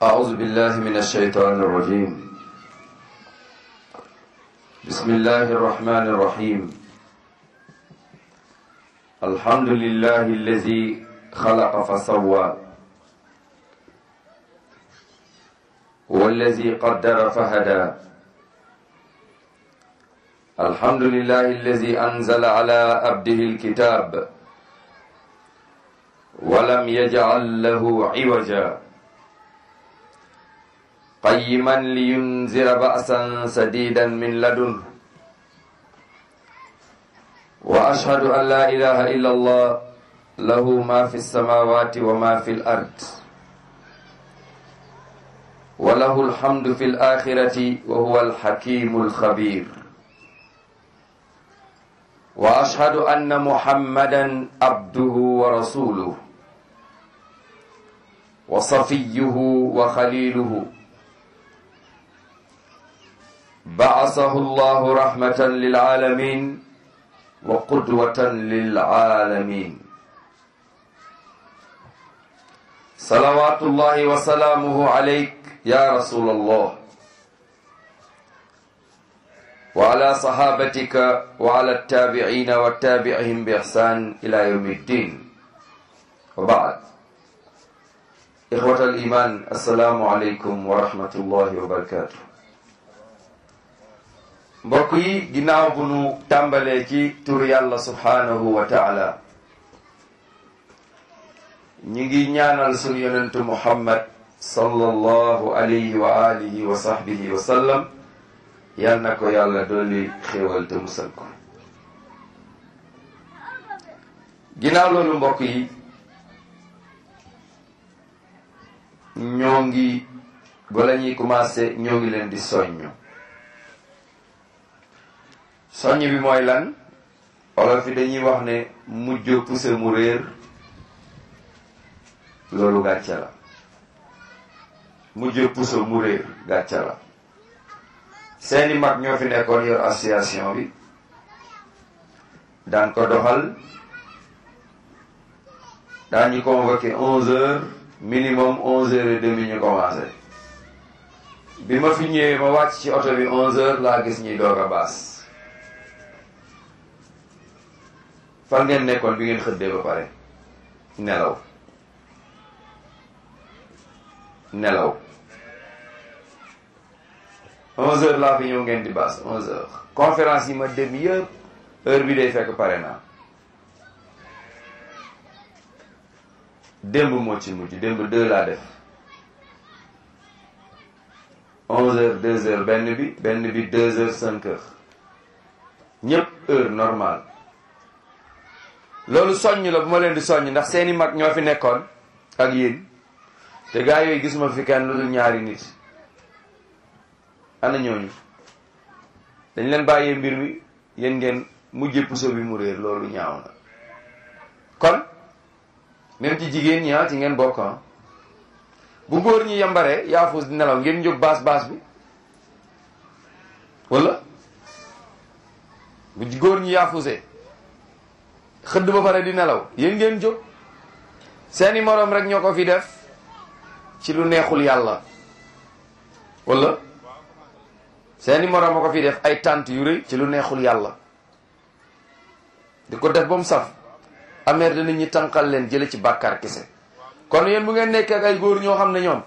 أعوذ بالله من الشيطان الرجيم بسم الله الرحمن الرحيم الحمد لله الذي خلق فسوى والذي قدر فهدى الحمد لله الذي أنزل على عبده الكتاب ولم يجعل له عوجا قيما لينذر بأسا سديدا من لدنه وأشهد أن لا إله إلا الله له ما في السماوات وما في الأرض وله الحمد في الآخرة وهو الحكيم الخبير وأشهد أن محمدا عبده ورسوله وصفيه وخليله بعثه الله رحمة للعالمين وقدوة للعالمين صلوات الله وسلامه عليك يا رسول الله وعلى صحابتك وعلى التابعين والتابعهم بإحسان إلى يوم الدين وبعد إخوة الإيمان السلام عليكم ورحمة الله وبركاته mbokk yi ginnaaw bu nu tàmbalee ci tur yàlla subhaanahu wa taala ñu ngi ñaanal sunu yonentu muhammad sallallahu alayhi wa alihi wa sahbihi wa sallam yal na ko yàlla dolli xéewal te musal ko ginnaaw loolu mbokk yi ñoo ngi bala ñuy commencé ñoo ngi leen di soññu soññ bi mooy lan olof yi dañuy wax ne mujj puse mu réer loolu gàcce la mujj puse mu réer gàcce la seeni mag ñoo fi nekkoon yor association bi daan ko doxal daan ñu convoqué onze heures minimum onze heures et demi ñu commencé bi ma fi ñëwee ma wàcc ci oto bi onze heures laa gis ñuy doog a baas fan ngeen nekkoon bi ngeen xëddee ba pare nelaw nelaw onze heures laa fi ñëw ngeen di baas onze heures conférence yi ma dem yëpp heure bi day fekk pare naa démb moo ci mujj démb deux laa def onze heures deux heures benn bi benn bi deux heures cinq heures ñëpp heure normale loolu soññ la bu ma leen di soññ ndax seeni mag ñoo fi nekkoon ak yéen te gaa yooyu gisuma fi kenn lu dul ñaari nit ana ñooñu dañ leen bàyyee mbir mi yéen ngeen mujjee puso bi mu réer loolu ñaaw na kon même ci jigéen ñi ci ngeen bokk bu góor ñi yambaree yaafus di nelaw ngeen jóg baas baas bi wala bu góor ñi yaafusee xëdd ba pare di nelaw yéen ngeen jóg seeni moroom rek ñoo ko fi def ci lu neexul yàlla wala seeni moroom a ko fi def ay tànt yu rëy ci lu neexul yàlla di ko def ba mu saf ameer da nit ñi tànqal leen jële ci bàkkaar kese kon yéen bu ngeen nekkee ak ay góor ñoo xam ne ñoom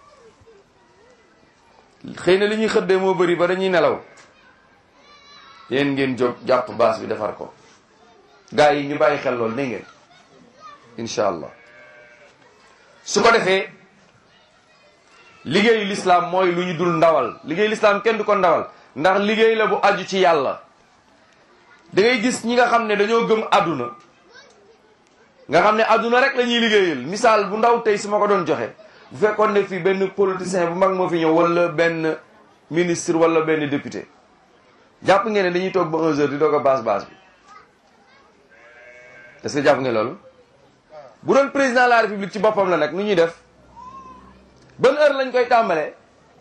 xëy na li ñuy xëddee moo bëri ba dañuy nelaw yéen ngeen jóg jàpp baas bi defar ko gaa yi ñu bàyyi xel loolu ne ngeen incha allah su ko defee liggéeyu lislaam mooy lu ñu dul ndawal liggéeyu lislaam kenn du ko ndawal ndax liggéey la bu aju ci yàlla da ngay gis ñi nga xam ne dañoo gëm àdduna nga xam ne àdduna rek la ñuy liggéeyal misaal bu ndaw tey su ma ko doon joxe bu fekkoon ne fii benn politicien bu mag moo fi ñëw wala benn ministre wala benn député jàpp ngeen ne dañuy toog ba 11 heures di doog a baas baas bi est-ce que jàpp ngeen loolu bu doon président de la république ci boppam la nag nu ñuy def ban heure lañ koy tàmbalee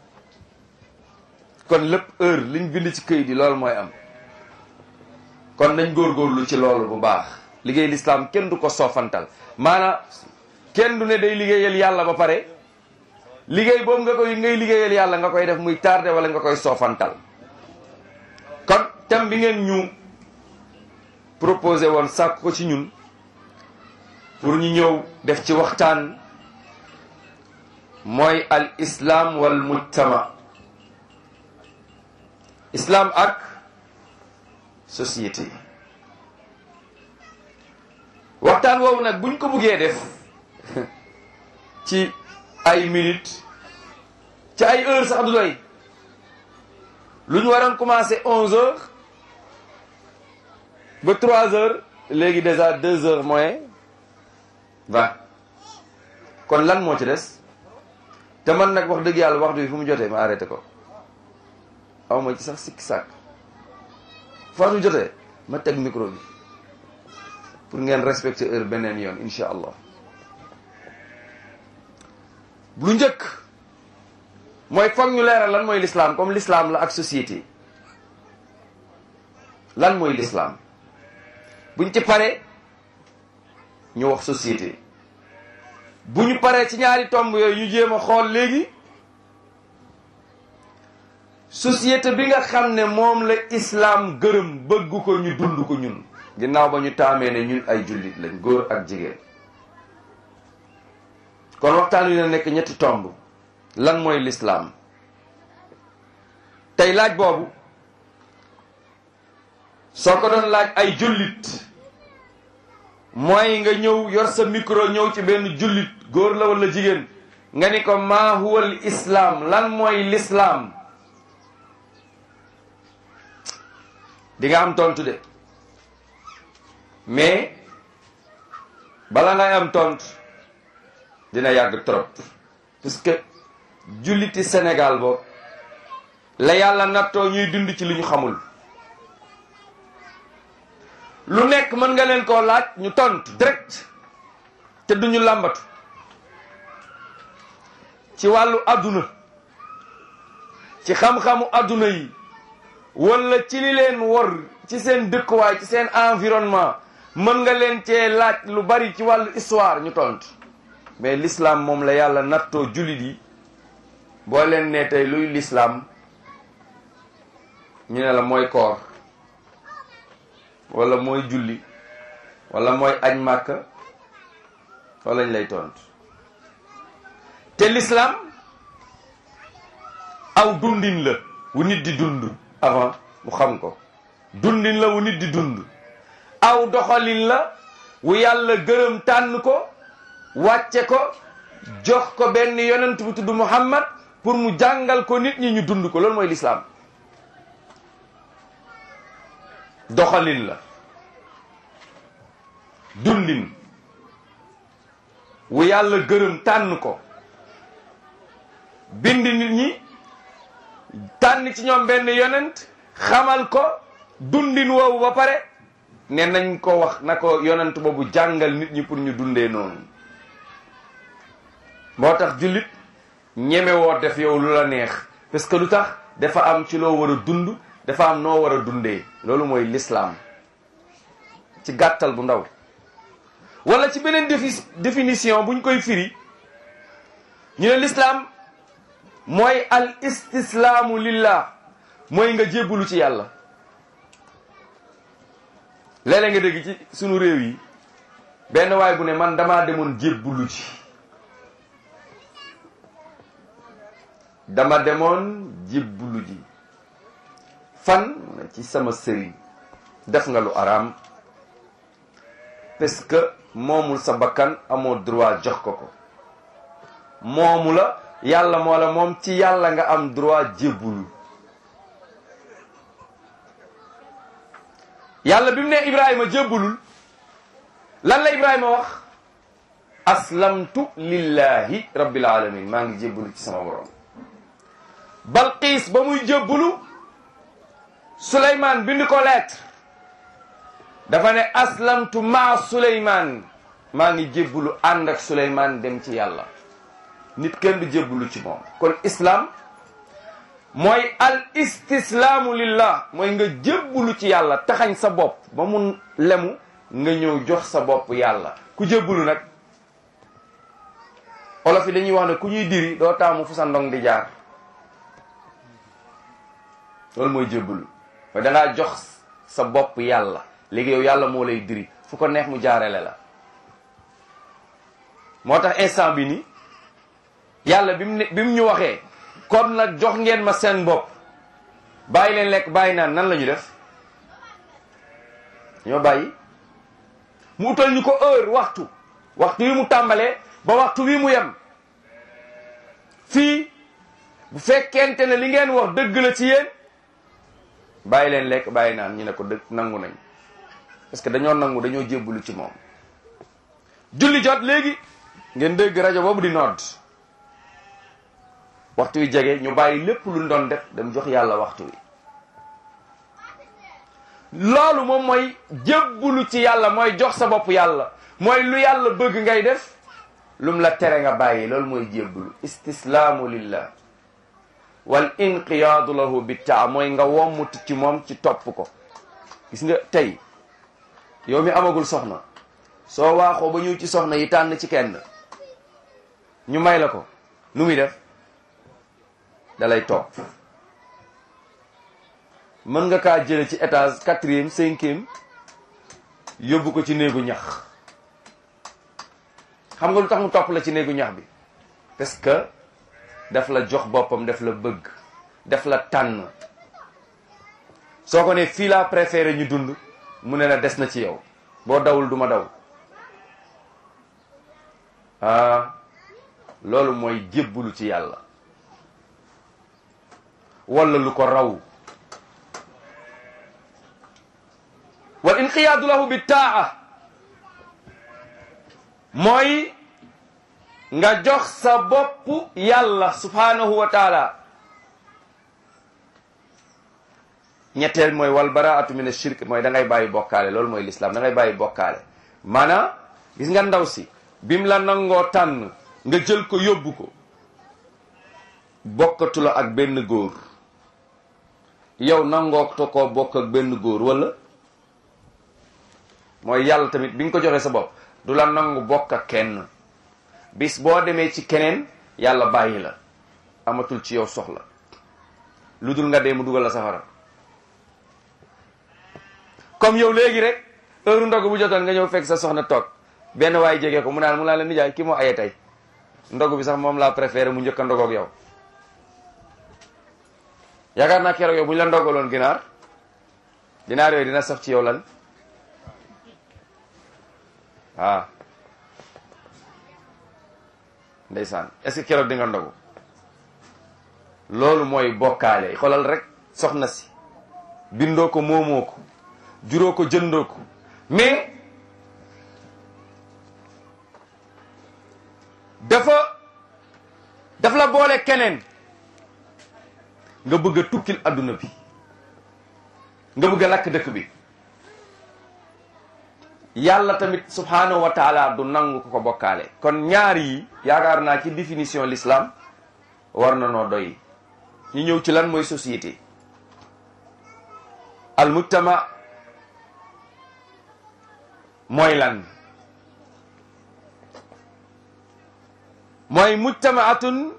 kon lépp heure liñ bind ci këyit yi loolu mooy am kon nañ góorgóorlu ci loolu bu baax liggéey lislaam kenn du ko soofantal maanaam kenn du ne day liggéeyal yàlla ba pare liggéey boobu nga koy ngay liggéeyal yàlla nga koy def muy tardé wala nga koy soofantal kon thème bi ngeen ñu proposé woon sàkk ko ci ñun pour ñu ñëw def ci waxtaan mooy al islam wal mujtama islam ak société waxtaan woowu nag buñ ko buggee def ci ay minutes ci ay heures sax du doy lu ñu waroon commencé onze heures ba trois heures léegi déjà deux heures moins vingt kon lan moo ci des te man nag wax dëgg yàlla waxtu bi fu mu jotee ma arrêté ko aw ma ci sax sikki sàkk fu waxtu jotee ma teg micro bi pour ngeen respecter heure beneen yoon incha allah lu njëkk mooy foog ñu leeral lan mooy l'islam comme l'islam la ak société lan mooy l'islam buñ ci paree ñu wax société bu ñu paree ci ñaari tomb yooyu ñu jéem a xool léegi société bi nga xam ne moom la islam gërëm bëgg ko ñu dund ko ñun ginnaaw ba ñu taamee ne ñun ay jullit lañ góor ak jigéen kon waxtaan wi na nekk ñetti tomb lan mooy l'islam tey laaj boobu soo ko doon laaj ay jullit mooy nga ñëw yor sa micro ñëw ci benn jullit góor la wala jigéen nga ni ko maa huwa al islam lan mooy l'islam di nga am tontu de mais bala ngay am tontu dina yàgg trop parce que julliti Sénégal boobu la yàlla nattoo ñuy dund ci li ñu xamul lu nekk mën nga leen koo laaj ñu tontu direct te duñu làmbatu ci wàllu àdduna ci xam-xamu àdduna yi wala ci li leen wor ci seen dëkkuwaay ci seen environnement mën nga leen cee laaj lu bari ci wàllu histoire ñu tontu mais l'islam moom la yàlla nattoo jullit yi boo leen ne tey luy l'islam ñu ne la mooy koor wala mooy julli wala mooy añ màkka wala lañ lay tontu te l'islam aw dundin la wu nit di dund avant mu xam ko dundin la wu nit di dund aw doxalin la wu yàlla gërëm tànn ko wàcce ko jox ko benn yonent bu tudd Muhammad pour mu jàngal ko nit ñi ñu dund ko loolu mooy l'islam doxalin la dundin wu yàlla gërëm tànn ko bind nit ñi tànn ci ñoom benn yonent xamal ko dundin woowu ba pare ne nañ ko wax na ko yonent boobu jàngal nit ñi pour ñu dundee noonu moo tax jullit ñeme woo def yow lu la neex parce que lu tax dafa am ci loo war a dund dafa am noo war a dundee loolu mooy l'islam ci gàttal bu ndaw wala ci beneen défi définition buñ koy firi ñu ne l'islam mooy al istislaamu lillah mooy nga jébbalu ci yàlla léeg-léeg nga dégg ci sunu réew yi benn waay bu ne man damaa demoon jébbalu ci dama demoon jébbalu ji fan ci sama sëriñ def nga lu araam parce que moomul sa bakkan amoo droit jox ko ko moomu la yàlla moo la moom ci yàlla nga am droit jébbulu yàlla bi mu ne Ibrahima jébbulul lan la Ibrahima wax aslamtu lillahi rabbil alamin maa ngi jébbulu ci sama borom Balqiis ba muy jébbulu Souleymane bind ko lettre dafa ne aslamtu maa Souleymane maa ngi jébbulu ànd ak Souleymane dem ci yàlla nit kenn du jébbulu ci moom kon islam mooy al istislaamu lillah mooy nga jébbulu ci yàlla taxañ sa bopp ba mu lemu nga ñëw jox sa bopp yàlla ku jébbulu nag olof olof yi dañuy wax ne ku ñuy diri doo taamu fu sa ndong di jaar loolu mooy jébbalu mooy dangaa jox sa bopp yàlla léegi yow yàlla moo lay diri fu ko neex mu jaarele la moo tax instant bi ni yàlla bi mu ne bi mu ñu waxee kon nag jox ngeen ma seen bopp bàyyi leen lekk bàyyi naan nan la ñu def ñoo bàyyi mu utal ñu ko heure waxtu waxtu wi mu tàmbalee ba waxtu wi mu yem fii bu fekkente ne li ngeen wax dëgg la ci yéen bàyyi leen lekk bàyyi naan ñu ne ko dëgg nangu nañ parce que dañoo nangu dañoo jébbalu ci moom julli jot léegi ngeen dégg rajo boobu di nodd waxtu wi jege ñu bàyyi lépp lu doon def dem jox yàlla waxtu wi loolu moom mooy jébbalu ci yàlla mooy jox sa bopp yàlla mooy lu yàlla bëgg ngay def lum la tere nga bàyyi loolu mooy jébbalu istislaamu lillah wal inqiyaadu lahu bittaa mooy nga wommut ci moom ci topp ko gis nga tey yow mi amagul soxna soo waaxoo ba ñëw ci soxna yi tànn ci kenn ñu may la ko nu muy def dalay topp mën nga kaa jële ci étage quatrième cinquième yóbbu ko ci néegu ñax xam nga lu tax mu topp la ci néegu ñax bi parce que daf la jox boppam daf la bëgg daf la tànn soo ko ne fii laa préféré ñu dund mu ne la des na ci yow boo dawul duma daw ah loolu mooy jébbulu ci yàlla wala lu ko raw wal inqiyaadu lahu bi taa mooy nga jox sa bopp yàlla subhanahu wa taala ñetteel mooy wal baraatu min ashirk mooy da ngay bàyyi bokkaale loolu mooy lislaam da ngay bàyyi bokkaale maanaam gis nga ndaw si bim la nangoo tànn nga jël ko yóbbu ko bokkatu la ak benn góor yow nangoo to koo bokk ak benn góor wala mooy yàlla tamit bi nga ko joxee sa bopp du la nangu bokk ak kenn bis boo demee ci keneen yàlla bàyyi la amatul ci yow soxla lu dul nga dee mu dugal la safara comme yow léegi rek heure ndog bu jotoon nga ñëw fekk sa soxna toog benn waay jege ko mu naan mu naan la nijaay kii moo aye tey ndog bi sax moom laa préféré mu njëkk a ndogoog yow yaakaar naa keroog yow bu ñu la ndogaloon ginaar ginaar yooyu dina saf ci yow lan ah ndeysaan est-ce que keroog di nga ndogu loolu mooy bokkaale xoolal rek soxna si bindoo ko moomoo ko juróo ko jëndoo ko mais dafa daf la boole keneen nga bëgg a tukkil adduna bi nga bëgg a lakk dëkk bi yàlla tamit subhanahu wa taala du nangu ko ko bokkaale kon ñaar yi yaakaar naa ci définition l'islam war na noo doy ñu ñëw ci lan mooy société al mujtama mooy lan mooy mujtamaatun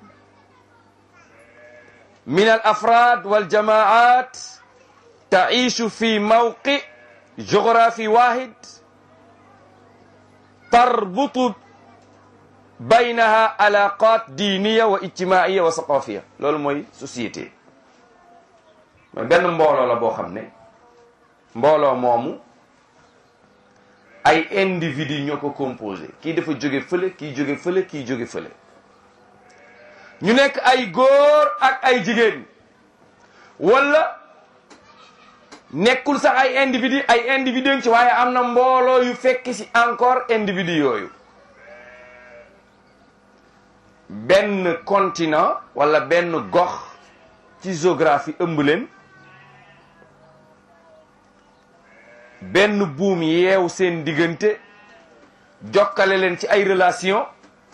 min al afrad wal jamaat taishu fi mawqi géographie wahid tarbutu baynaha alaqat diniya wa ijtimaiya wa saqafiya loolu mooy société mooy benn mbooloo la boo xam ne mbooloo moomu ay individu ñoo ko composé kii dafa jóge fële kii jóge fële kii jóge fële ñu nekk ay góor ak ay jigéen wala nekkul sax ay individu ay individu ci waaye am na mbooloo yu fekk ci encore individu yooyu benn continent wala benn gox ci géographie ëmb leen benn buum yeew seen diggante jokkale leen ci ay relation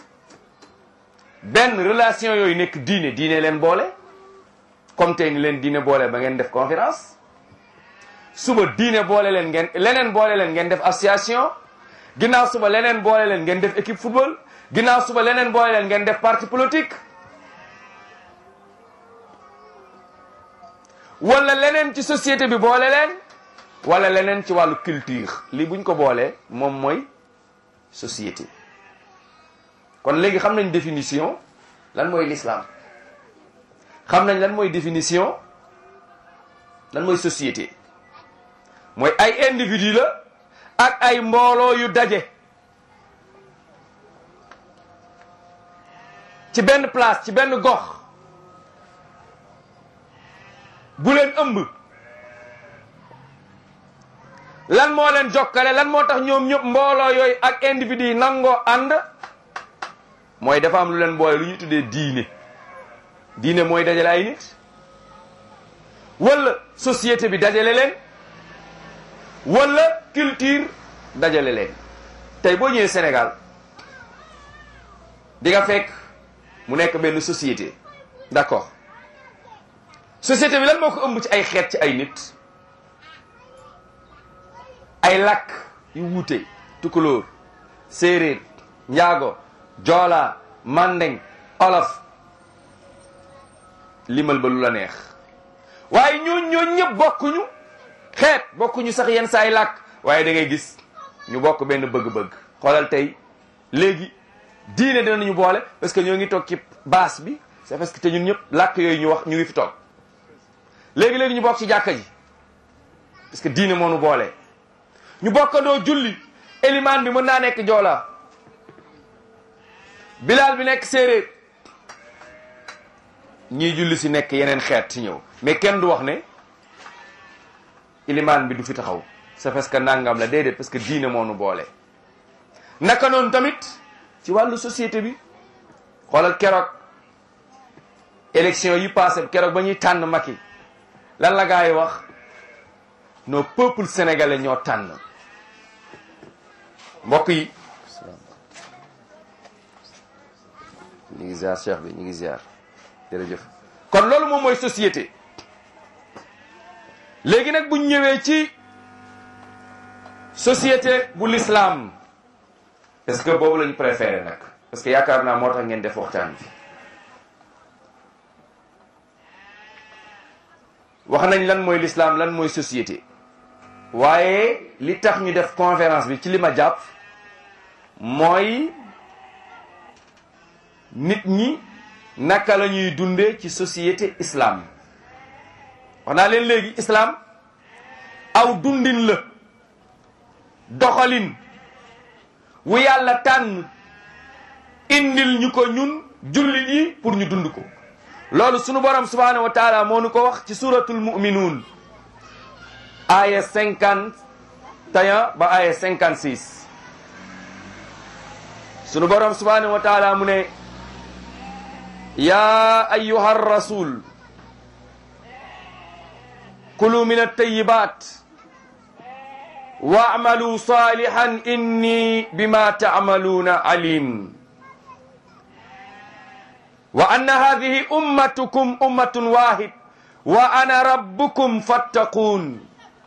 benn relation yooyu nekk diine diine leen boole comme tey ni leen diine boole ba ngeen def conférence suba diine boole leen ngeen leneen boole leen ngeen def association ginnaaw suba leneen boole leen ngeen def équipe football ginnaaw suba leneen boole leen ngeen def parti politique wala leneen ci société bi boole leen wala leneen ci wàllu culture lii buñ ko boolee moom mooy société kon léegi xam nañ définition lan mooy l'islam xam nañ lan mooy définition lan mooy société mooy ay individu la ak ay mbooloo yu daje ci benn place ci benn gox bu leen ëmb lan moo leen jokkale lan moo tax ñoom ñëpp mbooloo yooyu ak individu yi nangoo ànd mooy dafa am lu leen boole lu ñuy tuddee diine diine mooy dajale ay nit wala société bi dajale leen wala culture dajale leen tey boo ñëwee Sénégal di nga fekk mu nekk benn société d'accord société bi lan moo ko ëmb ci ay xeet ci ay nit ay làkk yu wuute tukulóor séeréer njaago joola mandeng olof limal ba lu la neex waaye ñooñ ñooñ ñëpp bokkuñu xeet bokkuñu sax yenn saa ay làkk waaye da ngay gis ñu bokk benn bëgg-bëgg xoolal tey léegi diine dinañu boole parce que ñoo ngi toog ci baas bi c'est parce que te ñun ñëpp làkk yooyu ñu wax ñu ngi fi toog léegi-léegi ñu bokk ci jàkka ji parce que diine moo nu boole ñu bokkandoo julli élimaan bi mën naa nekk joola bilaal bi nekk séeréer ñii julli si nekk yeneen xeet ci ñëw mais kenn du wax ne ilimaan bi du fi taxaw c'est parce que nangam la déedéet parce que diine moo nu boole. naka noonu tamit ci wàllu société bi xoolal keroog élection yi passé keroog ba ñuy tànn Macky lan la gaa yi wax nos peuples sénégalais ñoo tànn mbokk yi. ñu ngi ziar cheikh bi ñu ngi ziar jërëjëf kon loolu moom mooy société léegi nag bu ñu ñëwee ci société bu l'islam est-ce que boobu lañu préféré nag parce que yaakaar naa moo tax ngeen def waxtaan bi wax nañ lan mooy l'islam lan mooy société waaye li tax ñu def conférence bi ci li ma jàpp mooy nit ñi naka la ñuy dundee ci société islam wax naa leen léegi islam aw dundin la doxalin wu yàlla tànn indil ñu ko ñun jullit yi pour ñu dund ko loolu sunu borom subhanahu wa taala moo nu ko wax ci suratul muminuun aya cinquante et un ba aya cinquante six sunu borom subhanahu wa taala mu ne ya ayuha rasul kulu min altayibat waamalu salihan inni bima taamaluuna alim wa anna hadihi ummatukum ummatun wahid wa ana rabbukum fattaqun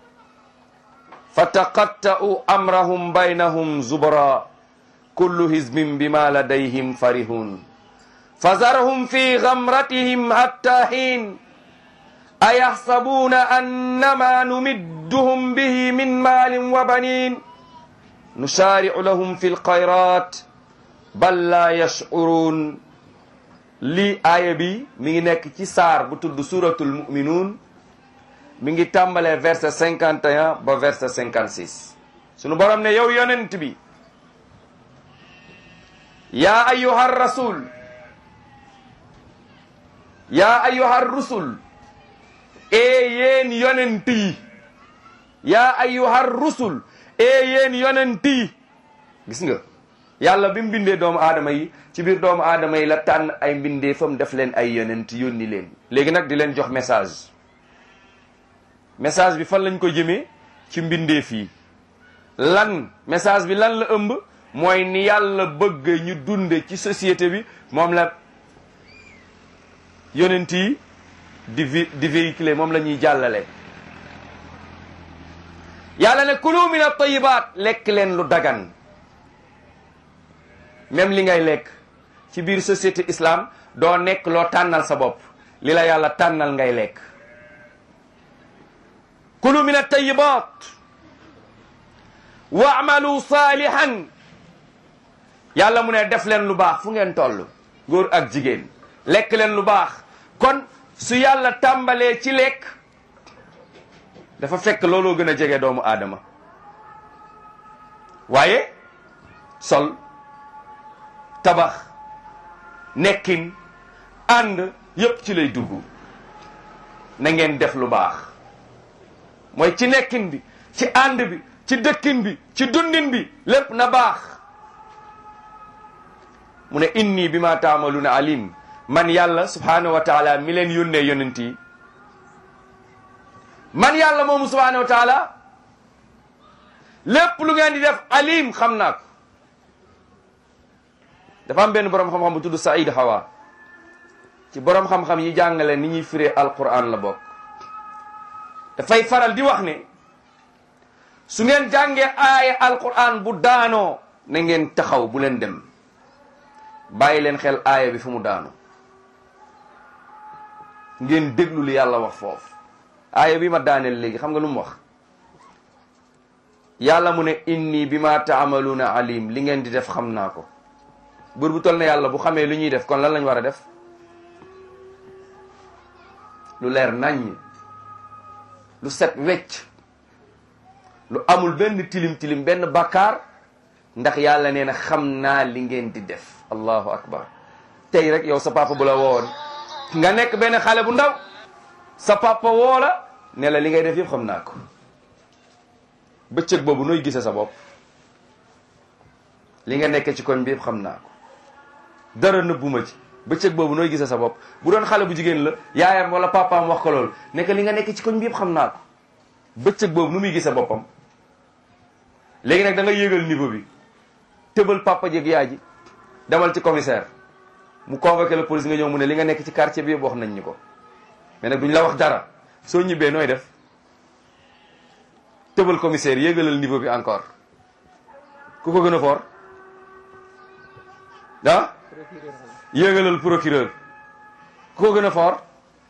fataqatta'u amrahum baynahum zubra kullu hizbin bima ladayhim farihun fazarhum fi ghamratihim hatta hin ayahsabuna annama numidduhum bihi min malin wa banin nusari'u lahum fi lkhayrat bal la yash'urun lii aaya bi mi ngi nekk ci saar bu tudd suratul muminuun mi ngi tàmbalee verset cinquante et un ba verset cinquante six sunu borom ne yow yonent bi yaa ayyuha rasul yaa ayyuha rusul ee yéen yonent yi yaa ayyuha rusul ee yéen yonent yi gis nga yàlla bi mu bindee doomu aadama yi ci biir doomu aadama yi la tànn ay mbindee fam def leen ay yonent yónni leen léegi nag di leen jox message message bi fan lañ ko jëmee ci mbindeef yi lan message bi lan la ëmb mooy ni yàlla bëgg ñu dunde ci société bi moom la yonent yi di vi di véhiculer moom la ñuy jàllale yàlla ne kulu min at-tayyibaat lekk leen lu dagan même li ngay lekk ci biir société islam doo nekk loo tànnal sa bopp li la yàlla tànnal ngay lekk kulu min at-tayyibat waamalu salihan yàlla mu ne def leen lu baax fu ngeen toll góor ak jigéen lekk leen lu baax kon su yàlla tàmbalee ci lekk dafa fekk looloo gën a jege doomu aadama waaye sol tabax nekkin ànd yépp ci lay dugg na ngeen def lu baax mooy ci nekkin bi ci ànd bi ci dëkkin bi ci dundin bi lépp na baax mu ne inni bi ma taamaluuna alim man yàlla subhanahu wa taala mi leen yónnee yonent yi man yàlla moomu subhanahu wa taala lépp lu ngeen di def alim xam naa ko dafa am benn boroom xam-xam bu tudd Saïd Hawa ci boroom xam-xam yi jàngale ni ñuy firee alquran la bokk dafay faral di wax ne su ngeen jàngee aaya alquran bu daanoo na ngeen taxaw bu leen dem bàyyi leen xel aaya bi fu mu daanoo ngeen déglu li yàlla wax foofu aaya bi ma daaneel léegi xam nga lu mu wax yàlla mu ne inni bi ma taamaluuna alim li ngeen di def xam naa ko buur bu toll na yàlla bu xamee lu ñuy def kon lan lañ war a def lu leer naññ lu set wecc lu amul benn tilim tilim benn bakkaar ndax yàlla nee na xam naa li ngeen di def allahu akbar tey rek yow sa papa bu la woon nga nekk benn xale bu ndaw sa papa woo la ne la li ngay def yëpp xam naa ko bëccëg boobu nooy gise sa bopp li nga nekk ci koñ bi yëpp xam naa ko dara nëbbuma ci bëccëg boobu nooy gise sa bopp bu doon xale bu jigéen la yaayam wala papaam wax ko loolu nekk li nga nekk ci koñ bi yëpp xam naa ko bëccëg boobu nu muy gise boppam léegi nag da nga yéegal niveau bi tëbal papa jeeg yaay ji demal ci commissaire mu convoqué la police nga ñëw mu ne li nga nekk ci quartier bi yëpp wax nañ ñu ko mais nag duñ la wax dara soo ñibbee nooy def tëbal commissaire yéegalal niveau bi encore ku ko gën a fort ah yéegalal procureur ku ko gën a fort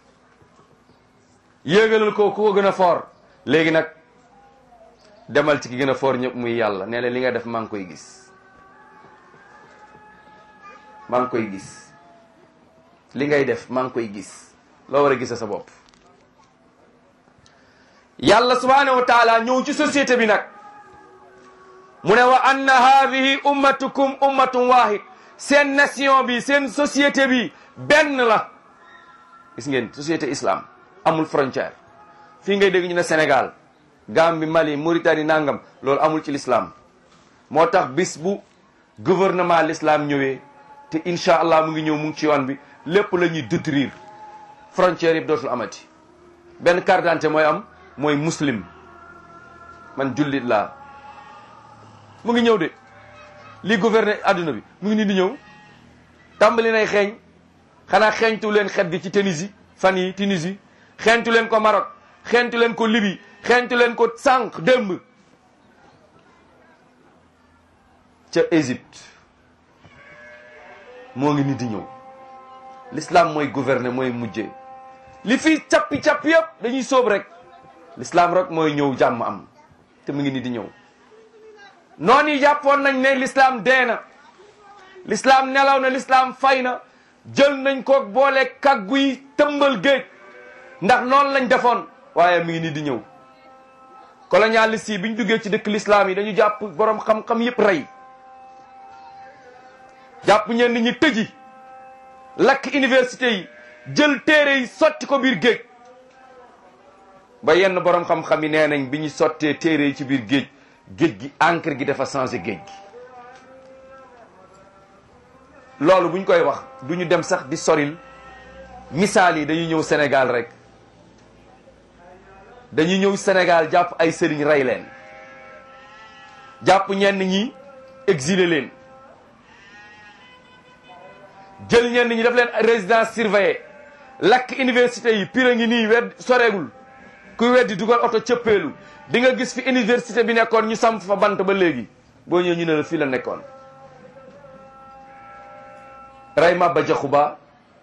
yéegalal ko ku ko gën a fort léegi nag demal ci ki gën a fort ñëpp muy yàlla nee na li nga def maa ngi koy gis maa ngi koy gis li ngay def maa ngi koy gis loo war a gisa sa bopp yàlla subhanahu wa taala ñëw ci société bi nag mu ne wa anna haadihi ummatukum ummatun wahid seen nation bi seen société bi benn la gis ngeen société islam amul frontière fii ngay dégg ñu ne Sénégal Gambie Mali Mauritanie nangam loolu amul ci l'islam moo tax bis bu gouvernement l'islam ñëwee te incha allah mu ngi ñëw mu ngi ci yoon bi lépp la ñuy détruire frontière yëpp dootul amati benn carte d'identité mooy am mooy muslim man jullit laa mu ngi ñëw de li gouverner adduna bi mu ngi nii di ñëw tàmbali nay xeeñ xanaa xeeñtu leen xet gi ci Tunisie fan yi Tunisie xeeñtu leen ko Maroc xeeñtu leen ko Libye xeeñtu leen ko sànq démb ca Égypte moo ngi nii di ñëw l'islam mooy gouverner mooy mujjee li fii cappi-cappi yëpp dañuy sóob rek l'islam rek mooy ñëw jàmm am te mu ngi nii di ñëw noonu yi jàppoon nañ ne l'islam dee na l'islam nelaw na l'islam fay na jël nañ ko boole kaggu yi tëmbal géej ndax noonu lañ defoon waaye mi ngi nii di ñëw colonialiste yi bi ñu duggee ci dëkk l'islam yi dañu jàpp borom xam-xam yëpp rey jàpp ñenn ñi tëji lakk université yi jël téere yi sotti ko biir géej ba yenn borom xam-xam yi nee nañ bi ñu sottee téere yi ci biir géej géej gi encre gi dafa changé géej gi loolu bu ñu koy wax du ñu dem sax di soril misaal yi dañuy ñëw Sénégal rek dañuy ñëw Sénégal jàpp ay sëriñ rey leen jàpp ñenn ñi exilé leen jël ñenn ñi def leen résidence surveillée lakk université yi pire ngi nii wedd soreegul kuy weddi dugal oto cëppeelu di nga gis fi université bi nekkoon ñu samp fa bant ba léegi boo ñëwee ñu ne la fii la nekkoon rey Maba Jaxu Ba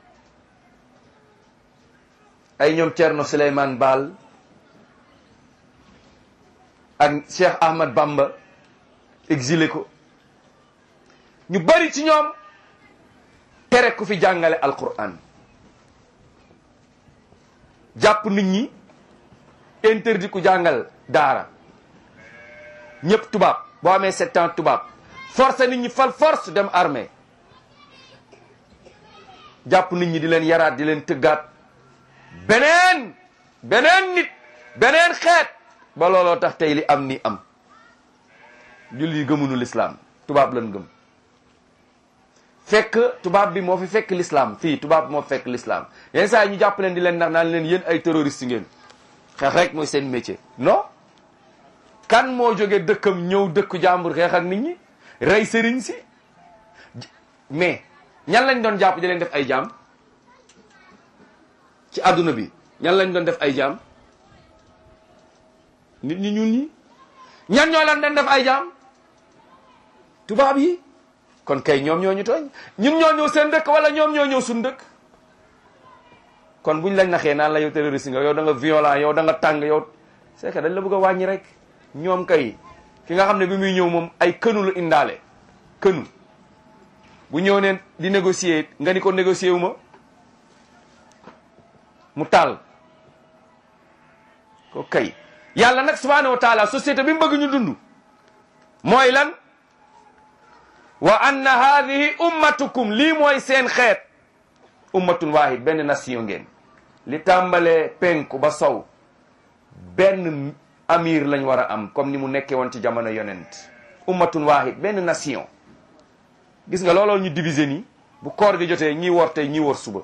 ay ñoom Thierno Souleymane Baal ak Cheikh Ahmad Bamba exilé ko ñu bari ci ñoom tere ku fi jàngale alquran jàpp nit ñi interdit ku jàngal daara ñëpp tubaab boo amee sept ans tubaab force nit ñi fal force dem armée jàpp nit ñi di leen yaraat di leen tëggaat beneen beneen nit beneen xeet ba looloo tax tey li am ni am julli gëmunu lislaam tubaab lan gëm fekk tubaab bi moo fi fekk lislaam fii tubaab moo fekk lislaam yenn saa yi ñu jàpp leen di leen ndax naan leen yéen ay terroriste ngeen xeex rek mooy seen métier non kan moo jóge dëkkam ñëw dëkku jàmbur xeex ak nit ñi rey sëriñ si mais ñan lañ doon jàpp di leen def ay jaam ci àdduna bi ñan lañ doon def ay jaam nit ñi ñun ñi ñan ñoo leen doon def ay jaam tubaab yi kon kay ñoom ñoo ñu tooñ ñun ñoo ñëw seen dëkk wala ñoom ñoo ñëw suñu dëkk kon buñ lañ naxee naan la yow terroriste nga yow da nga violent yow da nga tàng yow c'est que dañ la bëgg a wàññi rek ñoom kay ki nga xam ne bi muy ñëw moom ay kënu la indaale kënu bu ñëw neen di négocier nga ni ko négocier wu ma mu taal ko kay yàlla nag subhanahu wa taala société bi mu bëgg ñu dund mooy lan wa anna hadihi ummatukum lii mooy seen xeet ummatun wahid benn nation ngeen li tàmbalee penku ba sow benn amir lañ war a am comme ni mu nekkee woon ci jamono yonent ummatun wahid benn nation gis nga looloo ñu diviser nii bu koor gi jotee ñii woor tey ñii woor suba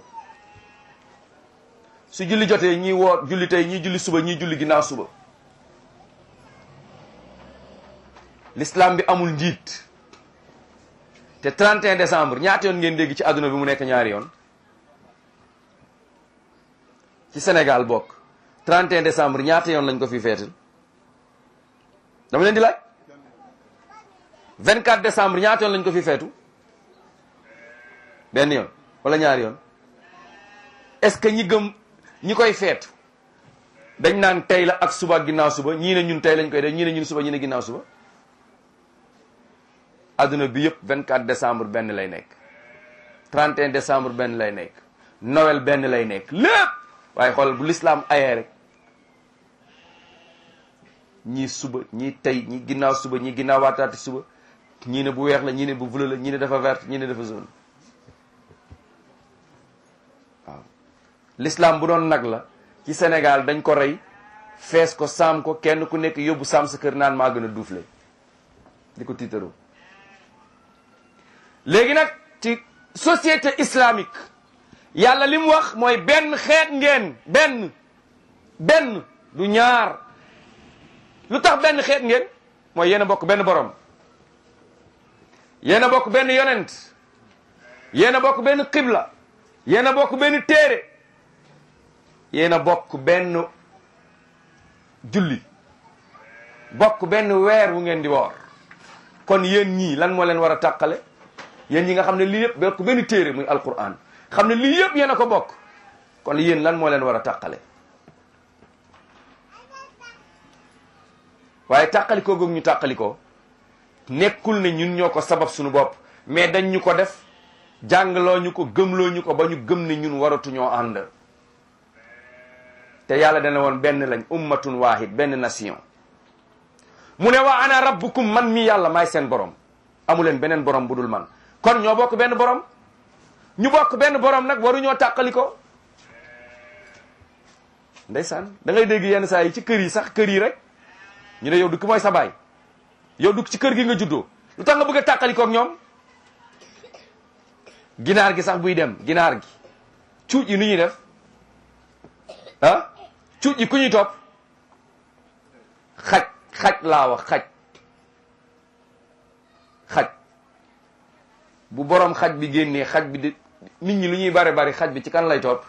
su julli jotee ñii woor julli tey ñii julli suba ñii julli ginnaaw suba l'islam bi amul njiit te 31 décembre ñaata yoon ngeen dégg ci àdduna bi mu nekk ñaari yoon ci Sénégal bokk 31 décembre ñaata yoon lañ ko fi feetal dama leen di laaj 24 décembre ñaata yoon lañ ko fi feetu benn yoon wala ñaari yoon est-ce que ñi gëm ñi koy feetu dañ naan tey la ak suba ak ginnaaw suba ñii ne ñun tey lañ koy def ñii ne ñun suba ñii ne ginnaaw suba adduna bi yëpp 24 décembre benn lay nekk 31 décembre benn lay nekk Noël benn lay nekk lépp waaye xool bu l'islam ayee rek ñii suba ñii tey ñii ginnaaw suba ñii ginnaaw waataati suba ñii ne bu weex la ñii ne bu bleu la ñii ne dafa vert ñii ne dafa jaune waaw l'islam bu doon nag la ci Sénégal dañ ko rey fees ko saam ko kenn ku nekk yóbbu saam sa kër naan maa gën a duufle di ko tiitaroo léegi nag ci société islamique yàlla li mu wax mooy benn xeet ngeen benn benn du ñaar lu tax benn xeet ngeen mooy yéen a bokk benn borom yéen a bokk benn yonent yéen a bokk benn xibla yéen a bokk benn téere yéen a bokk benn julli bokk benn weer wu ngeen di woor kon yéen ñii lan moo leen war a tàqale yéen ñi nga xam ne lii yëpp bokk benn téere muy alquran xam ne lii yëpp yéen a ko bokk kon yéen lan moo leen war a tàqale waaye tàqalikoo googu ñu tàqalikoo nekkul ne ñun ñoo ko sabab suñu bopp mais dañ ñu ko def jàngloo ñu ko gëmloo ñu ko ba ñu gëm ne ñun waratuñoo ànd te yàlla dana woon benn lañ ummatun wahid benn nation mu ne wa ana rabbukum man mi yàlla maay seen borom amuleen beneen borom bu dul man kon ñoo bokk benn borom ñu bokk benn borom nag waruñoo tàqali ko ndeysaan da ngay dégg yenn saa yi ci kër yi sax kër yi rek ñu ne yow du ki mooy sa baay yow du ci kër gi nga juddoo lu tax nga bëgg a tàqali ko ak ñoom ginaar gi sax buy dem ginaar gi cuuj yi nu ñuy def ah cuuj yi ku ñuy topp xaj xaj laa wax xaj xaj bu borom xaj bi génnee xaj bi di nit ñi lu ñuy bari bari xaj bi ci kan lay topp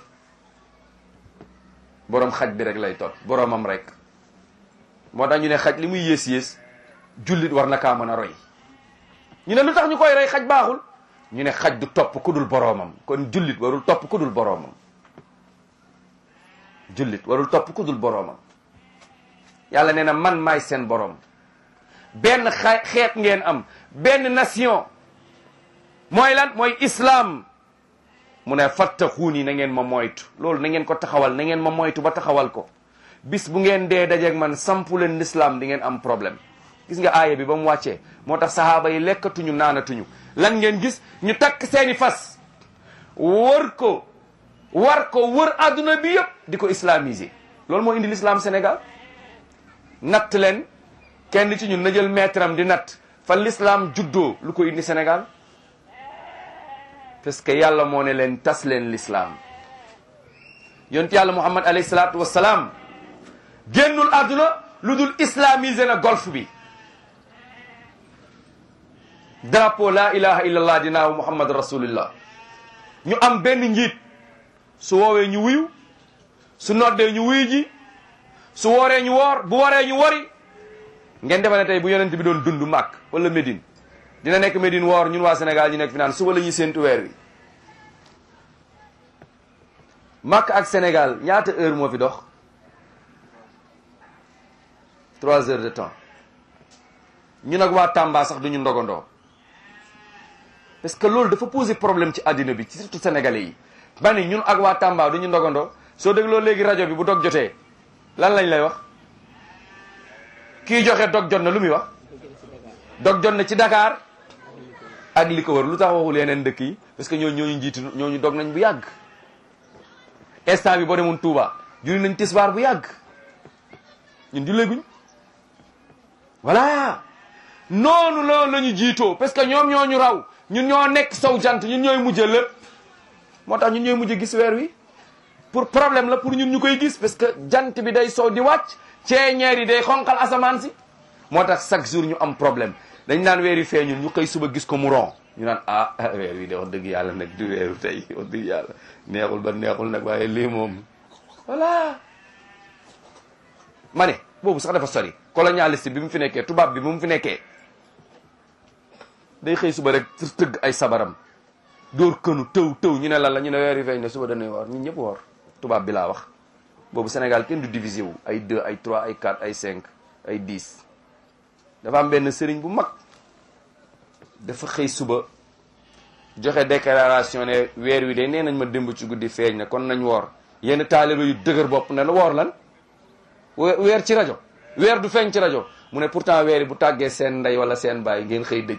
borom xaj bi rek lay topp boromam rek moo tax ñu ne xaj li muy yées yées jullit war na kaa mën a roy ñu ne lu tax ñu koy rey xaj baaxul ñu ne xaj du topp ku dul boroomam kon jullit warul topp ku dul boroomam jullit warul topp ku dul boroomam yàlla nee na man maay seen boroom benn xa xeet ngeen am benn nation mooy lan mooy islam mu ne fattaxuuni na ngeen ma moytu loolu na ngeen ko taxawal na ngeen ma moytu ba taxawal ko bis bu ngeen dee dajeeg man sampu leen l'islam di ngeen am problème gis nga aaya bi ba mu wàccee moo tax sahaaba yi lekkatuñu naanatuñu lan ngeen gis ñu takk seeni fas wër ko war ko wër adduna bi yëpp di ko islamiser loolu moo indi l'islam Sénégal natt leen kenn ci ñun na jël maître am di natt fan l'islam juddoo lu ko indi Sénégal parce que yàlla moo ne leen tas leen l'islam yonent yàlla muhammad alayhi salaatu wassalaam génnul àdduna lu dul islamisé na golf bi drapeau la ilaha illallah dinaaw muhammad rasulillah ñu am benn njiit su woowee ñu wuyu su noddee ñu wuyu ji su wooree ñu woor bu waree ñu wori ngeen defe ne tey bu yonent bi doon dund màkk wala Médine dina nekk Médine woor ñun waa Sénégal ñu nekk fi naan suba la ñuy séentu weer wi màkk ak Sénégal ñaata heure moo fi dox trois heures de temps ñun ak waa Tamba sax duñu ndogandoo parce que loolu dafa poser problème ci àddina bi ci surtout sénégalais yi ba ni ñun ak waa Tamba duñu ndogandoo soo dégloo léegi rajo bi bu dog jotee lan lañ lay wax kii joxe dog jot na lu muy wax dog jot na ci Dakar ak li ko wër lu tax waxul yeneen dëkk yi parce que ñooñu ñooñu njiitu ñooñu dog nañ bu yàgg instant bi boo demoon Touba julli nañ tisbaar bu yàgg ñun julleeguñ voilà noonu loolu la ñu jiitoo parce que ñoom ñoo ñu raw ñun ñoo nekk sow jant ñun ñooy mujj lépp moo tax ñun ñooy mujj gis weer wi pour problème la pour ñun ñu koy gis parce que jant bi day sow di wàcc ceeñeer yi day xonqal asamaan si moo tax chaque jour ñu am problème dañ naan weer yi feeñul ñu koy suba gis ko mu ron ñu naan ah weer wi de wax dëgg yàlla nag du weeru tey wax dëgg yàlla neexul ba neexul nag waaye lii moom voilà ma ne boobu sax dafa sori colonialiste bi mu fi nekkee tubaab bi mu fi nekkee day xëy suba rek tëgg ay sabaram dóor kënu tëw tëw ñu ne lan la ñu ne weer yi feeñ ne suba dañuy woor ñun ñëpp woor tubaab bi laa wax boobu Sénégal kenn du divisé wu ay 2 ay 3 ay 4 ay 5 ay 10 dafa am benn sëriñ bu mag dafa xëy suba joxe déclaration ne weer wi de nee nañ ma démb ci guddi feeñ na kon nañ woor yenn taaliba yu dëgër bopp ne la woor lan weer ci rajo weer du feeñ ci rajo mu ne pourtant weer yi bu tàggee seen ndey wala seen baay ngeen xëy dëj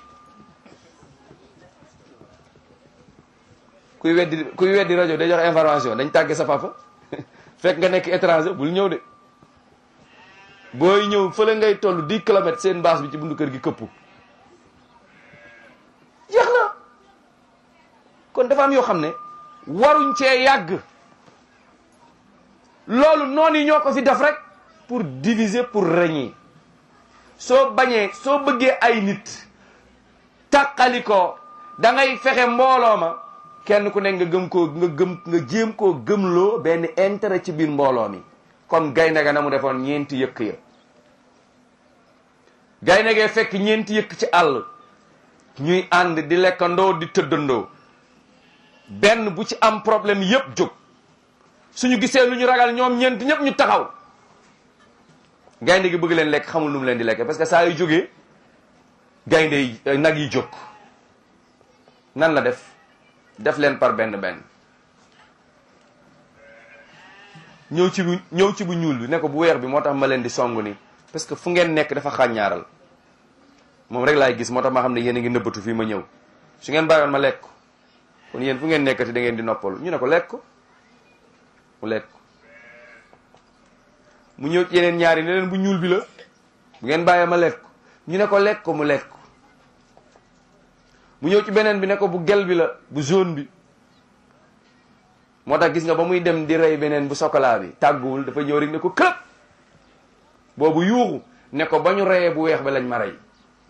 kuy weddi kuy weddi rajo day joxe information dañ tàggee sa papa fekk nga nekk étranger bul ñëw de booy ñëw fële ngay toll 10 kilomètres seen baas bi ci bundu kër gi këpp jeex na kon dafa am yoo xam ne waruñ cee yàgg loolu noonu yi ñoo ko fi def rek pour diviser pour régner soo bañee soo bëggee ay nit tàqali ko da ngay fexe mbooloo ma kenn ku nekk nga gëm koo nga gëm nga jéem koo gëmloo benn intérêt ci biir mbooloo mi comme gaynde ga na mu defoon ñeenti yëkk ya gaynde gee fekk ñeenti yëkk ci àll ñuy ànd di lekkandoo di tëddandoo benn bu ci am problème yëpp jóg suñu gisee lu ñu ragal ñoom ñeent ñëpp ñu taxaw gaynde gi bëgg leen lekk xamul nu mu leen di lekk parce que saa yu jógee gaynde yi nag yi jóg nan la def def leen par benn benn ñëw ci bu ñëw ci bu ñuul bi ne ko bu weex bi moo tax ma leen di song ni parce que fu ngeen nekk dafa xàññaaral moom rek laay gis moo tax ma xam ne yéen a ngi nëbbatu fii ma ñëw su ngeen bàyyoon ma lekk kon yéen fu ngeen nekkati da ngeen di noppalu ñu ne ko lekk ko mu lekk mu ñëw ci yeneen ñaari ne leen bu ñuul bi la bu ngeen bàyyee ma lekk ñu ne ko lekk ko mu lekk mu ñëw ci beneen bi ne ko bu gel bi la bu jaune bi moo tax gis nga ba muy dem di rey beneen bu chocolat bi tàgguwul dafa ñëw rek ne ko këp boobu yuuxu ne ko ba ñu reyee bu weex ba lañ ma rey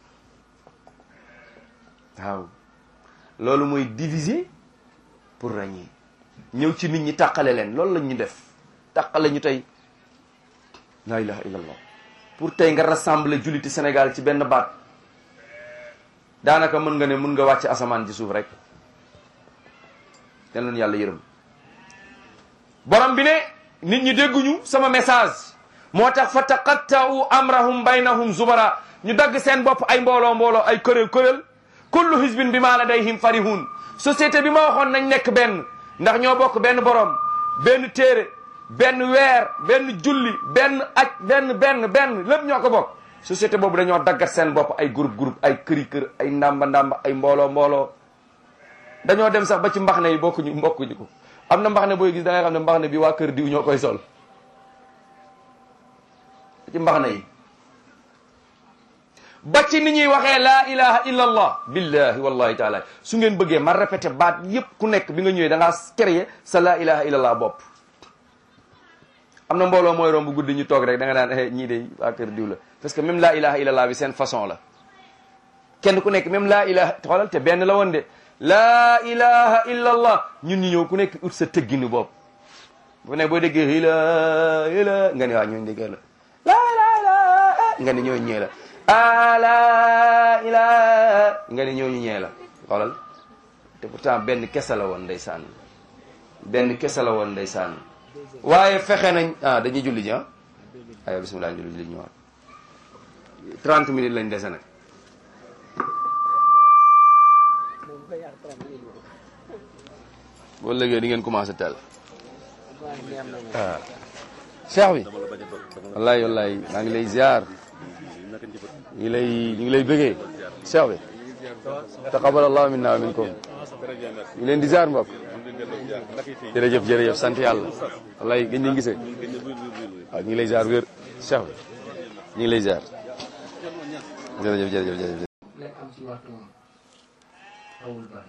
waaw loolu mooy diviser pour régner ñëw ci nit ñi tàqale leen loolu lañ ñu def tàqale ñu tey la ilaha illallah pour tey nga rassembler julliti Sénégal ci benn baat daanaka mën nga ne mën nga wàcc asamaan ci suuf rek yal na yàlla yërëm borom bi ne nit ñi dégguñu sama message moo tax fa taqatta'u amrahum baynahum zubara ñu dagg seen bopp ay mbooloo mbooloo ay kuréel kuréel kullu hizbin bi ma ladayhim farihun société bi ma waxoon nañ nekk benn ndax ñoo bokk benn borom benn téere benn weer benn julli benn aj benn benn benn lépp ñoo ko bokk société boobu dañoo daggat seen bopp ay groupe groupe ay këri kër ay ndamba ndamba ay mbooloo mbooloo dañoo dem sax ba ci mbaxne yi bokkuñu mbokkuñu ko am na mbaxne booy gis da nga xam ne mbaxne bi waa kër diw ñoo koy sol ci mbaxne yi ba ci ni ñuy waxee laa ilaha illa allah billahi wallahi taala su ngeen bëggee ma répété baat yépp ku nekk bi nga ñëwee da ngaa créé sa laa ilaha illa allah bopp am na mbooloo mooy romb guddi ñu toog rek da nga naan eh ñii de waa kër diw la parce que même laa ilaha illa allah bi seen façon la kenn ku nekk même laa ilaha xoolal te benn la woon de laa ilaha illa allah ñun ñu ñëw ku nekk ut sa tëgginu bopp bu ne boo déggee ila ila nga ne waa ñooñu déggee la laa ilaha illa nga ne ñooñu ñee la a laa ilaha nga ne ñooñu ñee la xoolal te pourtant benn kese la woon ndeysaan benn kese la woon ndeysaan waaye fexe nañ ah dañuy julli ji ah ayo bismillah ñu julli ji ñu waat 30 minutes lañ dese nag boo léegi di ngeen commencé teel waaw cheikh bi wallahi wallahi maa ngi lay ziar ñu ngi lay ñu ngi lay bëggee cheikh bi taqabbal allahu minna wa minkum ñu ngi leen di ziar mbokk jërëjëf jërëjëf sant yàlla wallahi gëj nañ gisee waaw ñu ngi lay ziar wér cheikh bi ñu ngi lay ziar jërëjëf jërëjëf jërëjëf lay am ci waxtu moom awul bari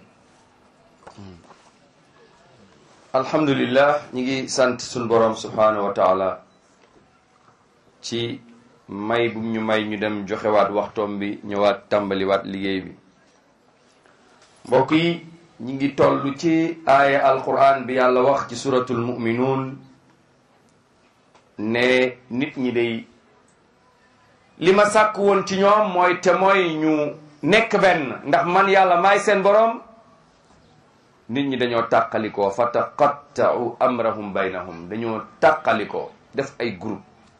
alhamdulillah ñi ngi sant suñ borom subhanahu wa taala ci may bu ñu may ñu dem joxewaat waxtoom bi ñëwaat tàmbaliwaat liggéey bi mbokk yi ñi ngi toll ci aaya alquran bi yàlla wax ci suratul muminuun ne nit ñi day li ma sàkk woon ci ñoom mooy te mooy ñu nekk benn ndax man yàlla maay seen borom nit ñi dañoo tàqalikoo fa taqatta'u amrahum baynahum dañoo tàqalikoo def ay groupe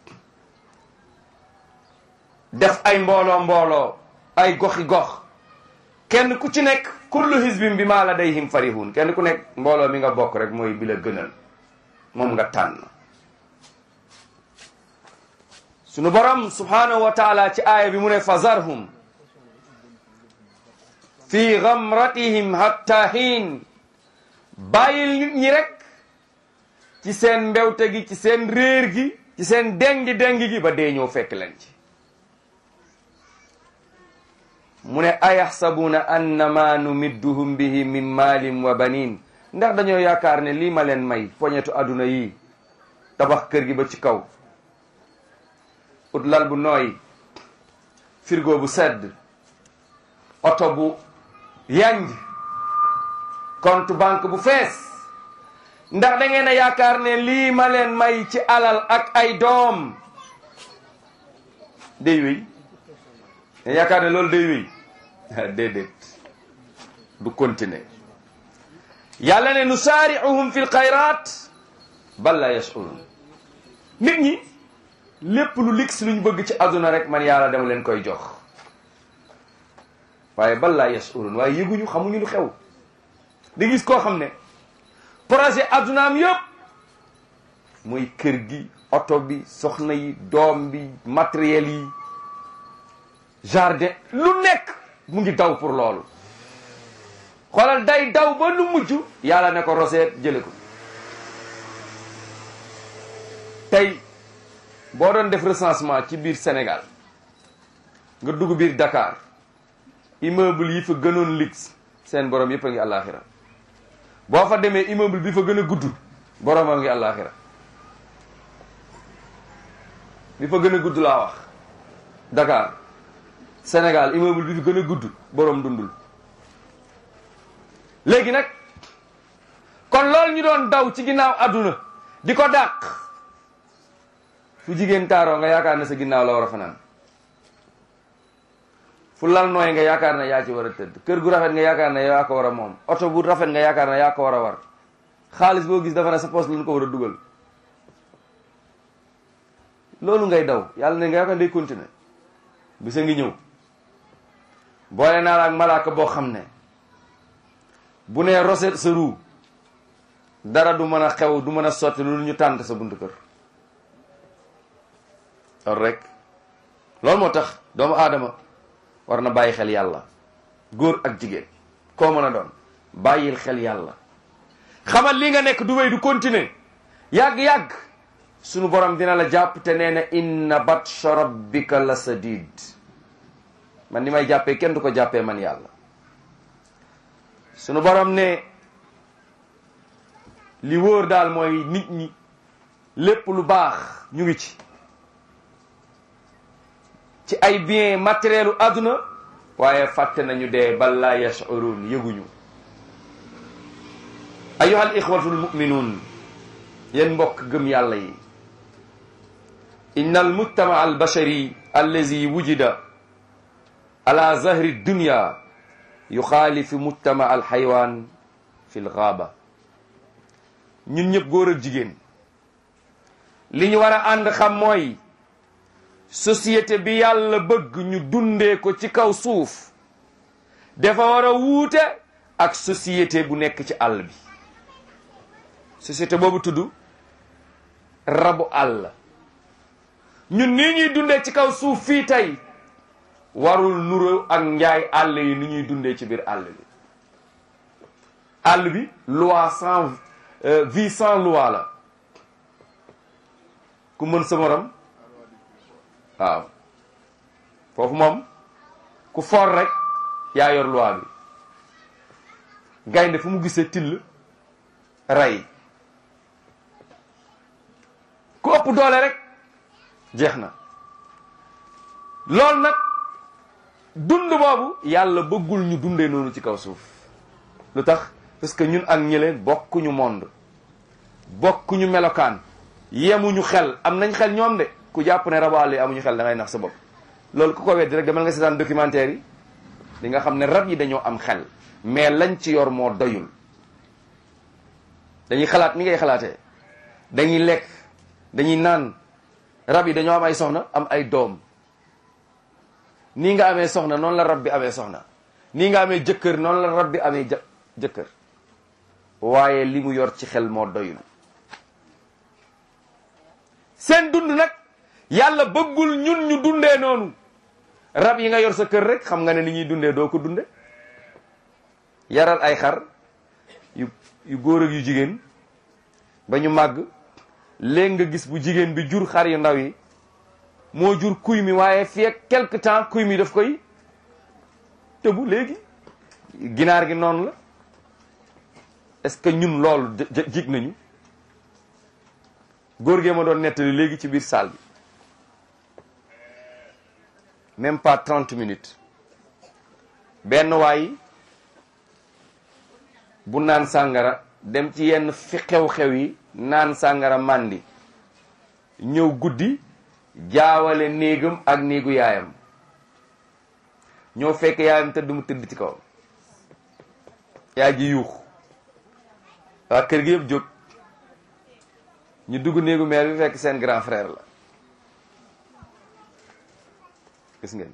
def ay mbooloo mbooloo ay goxi gox kenn ku ci nekk kullu hizbin bi ma ladayhim farihun kenn ku nekk mbooloo mi nga bokk rek mooy bi la gënal moom nga tànn sunu borom subhanahu wa taala ci aaya bi mu ne fazarhum fi gamratihim hatta hiin bàyyil nit ñi rek ci seen mbewte gi ci seen réer gi ci seen dengi dengi gi ba dee ñëw fekk leen ci mu ne ayaxsabuuna annama numidduhum bihi min maalin wa banin ndax dañoo yaakaar ne lii ma leen may poñetu àdduna yi tabax kër gi ba ci kaw ut lal bu nooy frigo bu sedd oto bu yanj compte banque bu fees ndax da ngeen a yaakaar ne lii ma leen may ci alal ak ay doom day wéy ne yaakaar ne loolu day wéy déedéet du continuer yàlla ne nusaari'uhum fi lxayrat bal la yash'urun nit ñi lépp lu lig si luñ bëgg ci àdduna rek man yàlla dama leen koy jox waaye bal laa yashurun waaye yëguñu xamuñu lu xew di gis koo xam ne projet addunaam yëpp muy kër gi oto bi soxna yi doom bi matériel yi jardin lu nekk mu ngi daw pour loolu xoolal day daw ba lu mujj yàlla ne ko roseet jële ko tey boo doon def recensement ci biir Sénégal nga dugg biir Dakar immeuble yi fa gënoon luxe seen borom yëpp a ngi àllaaxira boo fa demee immeuble bi fa gën a gudd borom a ngi àllaaxira bi fa gën a gudd laa wax Dakar Sénégal immeuble bi fa gën a gudd borom dundul léegi nag kon loolu ñu doon daw ci ginnaaw àdduna di ko dàq fu jigéen taaroo nga yaakaar ne sa ginnaaw la war a fanaan fu fu lal nooy nga yaakaar ne yaa ci war a tëdd kër gu rafet nga yaakaar ne yaa ko war a moom oto bu rafet nga yaakaar ne yaa ko war a war xaalis boo gis dafa ne sa poste lu ñu ko war a dugal loolu ngay daw yàlla ne nga yaakaar day continuer bisa ngi ñëw boole naa la ak malaaka boo xam ne bu nee roset sa ruu dara du mën a xew du mën a sotti lu ñu tànt sa buntu kër loolu rek loolu moo tax doomu aadama war na bàyyi xel yàlla góor ak jigéen koo mën a doon bàyyil xel yàlla xamal li nga nekk du wéy du continuer yàgg-yàgg sunu borom dina la jàpp te nee na inna batsha rabbika la sadid man ni may jàppee kenn du ko jàppee man yàlla sunu borom ne li wóor daal mooy nit ñi lépp lu baax ñu ngi ci ci ay bien matériel u àdduna waaye fàtte nañu dee bal laa yashurun yëguñu ayuha al ixwatu almuminuun yéen mbokk gëm yàlla yi inna almujtama albashari allazi wujida ala zahri dunya yuxaalifu mujtama alxaywaan fi lgaaba ñun ñëpp góor ak jigéen li ñu war a ànd xam mooy société bi yàlla bëgg ñu dundee ko ci kaw suuf dafa war a wuute ak société bu nekk ci àll bi société boobu tudd rabu àll ñun nii ñuy dundee ci kaw suuf fii tey warul nuro ak njaay àll yi ni ñuy dundee ci biir àll bi àll bi loi sans vie sans loi la ku mën sa morom waaw foofu moom ku for rek yaa yor loi bi gaynde fu mu gisee till rey ku ëpp doole rek jeex na loolu nag dund boobu yàlla bëggul ñu dundee noonu ci kaw suuf lu tax parce que ñun ak ñële bokkuñu monde bokkuñu melokaan yemuñu xel am nañ xel ñoom de ku jàpp ne rabu àll yi amuñu xel da ngay nax sa bopp loolu ku ko weddi rek demal nga seetaan documentaire yi di nga xam ne rab yi dañoo am xel mais lañ ci yor moo doyul dañuy xalaat ni ngay xalaatee dañuy lekk dañuy naan rab yi dañoo am ay soxna am ay doom nii nga amee soxna noonu la rab bi amee soxna nii nga amee jëkkër noonu la rab bi amee jë jëkkër waaye li mu yor ci xel moo doyul seen dund nag yàlla bëggul ñun ñu dundee noonu rab yi nga yor sa kër rek xam nga ne ni ñuy dundee doo ko dunde yaral ay xar yu yu góor ak yu jigéen ba ñu màgg léegi nga gis bu jigéen bi jur xar yu ndaw yi moo jur kuy mi waaye fii ak quelque temps kuy mi daf koy tëbu léegi ginaar gi noonu la est-ce que ñun loolu jig nañu góor gee ma doon nettali léegi ci biir salle bi même pas trente minutes benn waay bu naan sàngara dem ci yenn fi xew-xew yi naan sàngara màndi ñëw guddi jaawale néegam ak néegu yaayam ñoo fekk yaayam tëdd mu tëdd ci kaw yaay ji yuux waa kër gi yëpp jóg ñu dugg néegu meer bi fekk seen grand frère la gis ngeen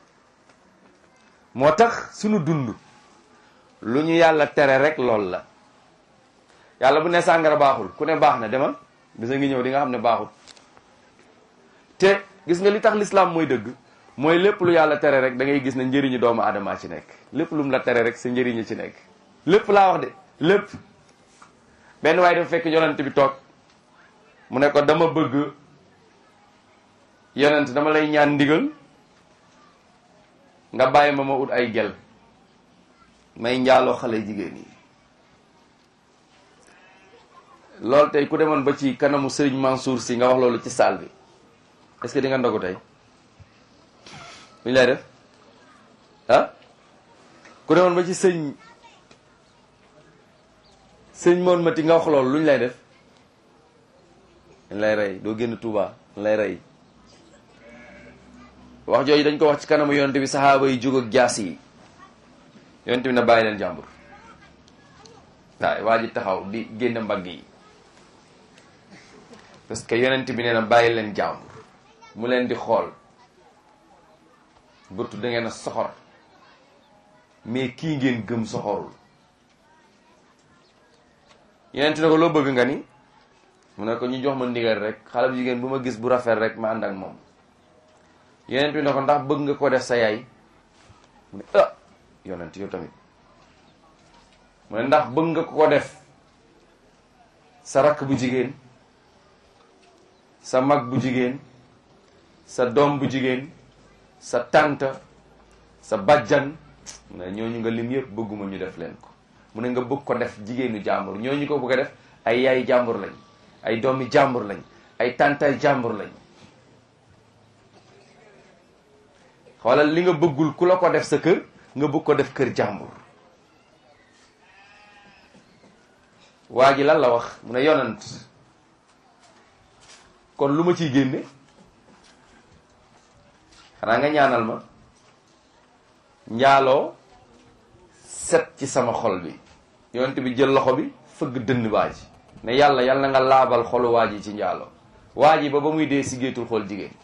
moo tax sunu dund lu ñu yàlla tere rek lool la yàlla bu ne sàngara baaxul ku ne baax na demal bisa ngi ñëw di nga xam ne baaxul te gis nga li tax lislaam mooy dëgg mooy lépp lu yàlla tere rek da ngay gis ne njëriñu doomu aadama ci nekk lépp lu mu la tere rek sa njëriñu ci nekk lépp laa wax de lépp benn waaye dafa fekk yonent bi toog mu ne ko dama bëgg yonent dama lay ñaan ndigal nga bàyyi ma ma ut ay gel may njaaloo xale jigéen yi loolu tey ku demoon ba ci kanamu Serigne Mansour si nga wax loolu ci salle bi est-ce que di nga ndogu tey lu ñu lay def ah ku demoon ba ci sëñ sëñ moon mati nga wax loolu lu ñu lay def dañ lay rey doo génn Touba dañ lay rey wax jooju dañ ko wax ci kanamu yonent bi saxaaba yi jóg ak jaas yi yonent bi na bàyyi leen jàmbur waaye waa ji taxaw di génn mbagg yi parce que yonent bi nee na bàyyi leen jàmbur mu leen di xool burtu da ngeen a soxor mais kii ngeen gëm soxorul yonent ne ko loo bëgg nga ni mu ne ko ñu jox ma ndigal rek xale bu jigéen bu ma gis bu rafet rek ma ànd ak moom yonent bi ne ko ndax bëgg nga ko def sa yaay mu ne ah yonent yow tamit mu ne ndax bëgg nga ko def sa rakk bu jigéen sa mag bu jigéen sa doom bu jigéen sa tante sa bajjan mu ne ñooñu nga lim yëpp bëgguma ñu def leen ko mu ne nga bëgg ko def jigéenu jàmbur ñooñu ko bëgg a def ay yaay jàmbur lañ ay doomi jàmbur lañ ay tantay jàmbur lañ xoolal li nga bëggul ku la ko def sa kër nga bëgg ko def kër jàmbur waa ji lan la wax mu ne yonant kon lu ma ciy génne xanaa nga ñaanal ma njaaloo set ci sama xol bi yonent bi jël loxo bi fëgg dënn waa ji ne yàlla yàlla na nga laabal xolu waa ji ci njaaloo waa ji ba ba muy dee si géetul xool jigéen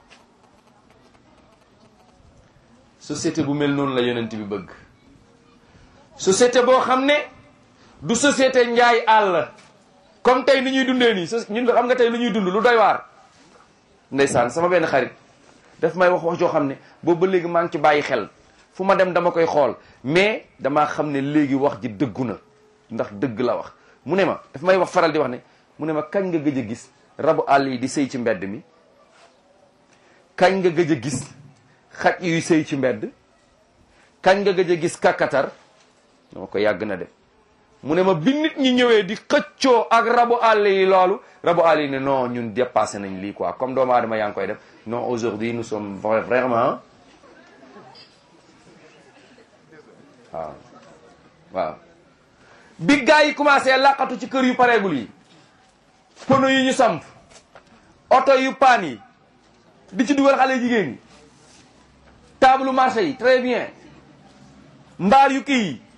société bu mel noonu la yonent bi bëgg société boo xam ne du société njaay àll comme tey ni ñuy dundee nii so ñun xam nga tey lu ñuy dund lu doy waar ndeysaan sama benn xarit daf may wax wax joo xam ne boobu ba léegi maa ngi ci bàyyi xel fu ma dem dama koy xool mais damaa xam ne léegi wax ji dëggu na ndax dëgg la wax mu ne ma daf may wax faral di wax ne mu ne ma kañ nga gëj a gis rabu àll yi di sëy ci mbedd mi kañ nga gëj a gis xaj yuy sëy ci mbedd kañ nga gëj a gis kakatar dama ko yàgg na de mu ne ma bi nit ñi ñëwee di xëccoo ak rabu àll yi loolu rabu àll yi ne non ñun dépassé nañ lii quoi comme doomu aadama yaa ngi koy def non aujourd'hui nous sommes vraiment waaw waaw bi gars yi commencé laqatu ci kër yu pareegul yi pono yi ñu samp oto yu paan yi di ci dugal xale jigéen ñi table marché yi très bien mbaar yu kii yi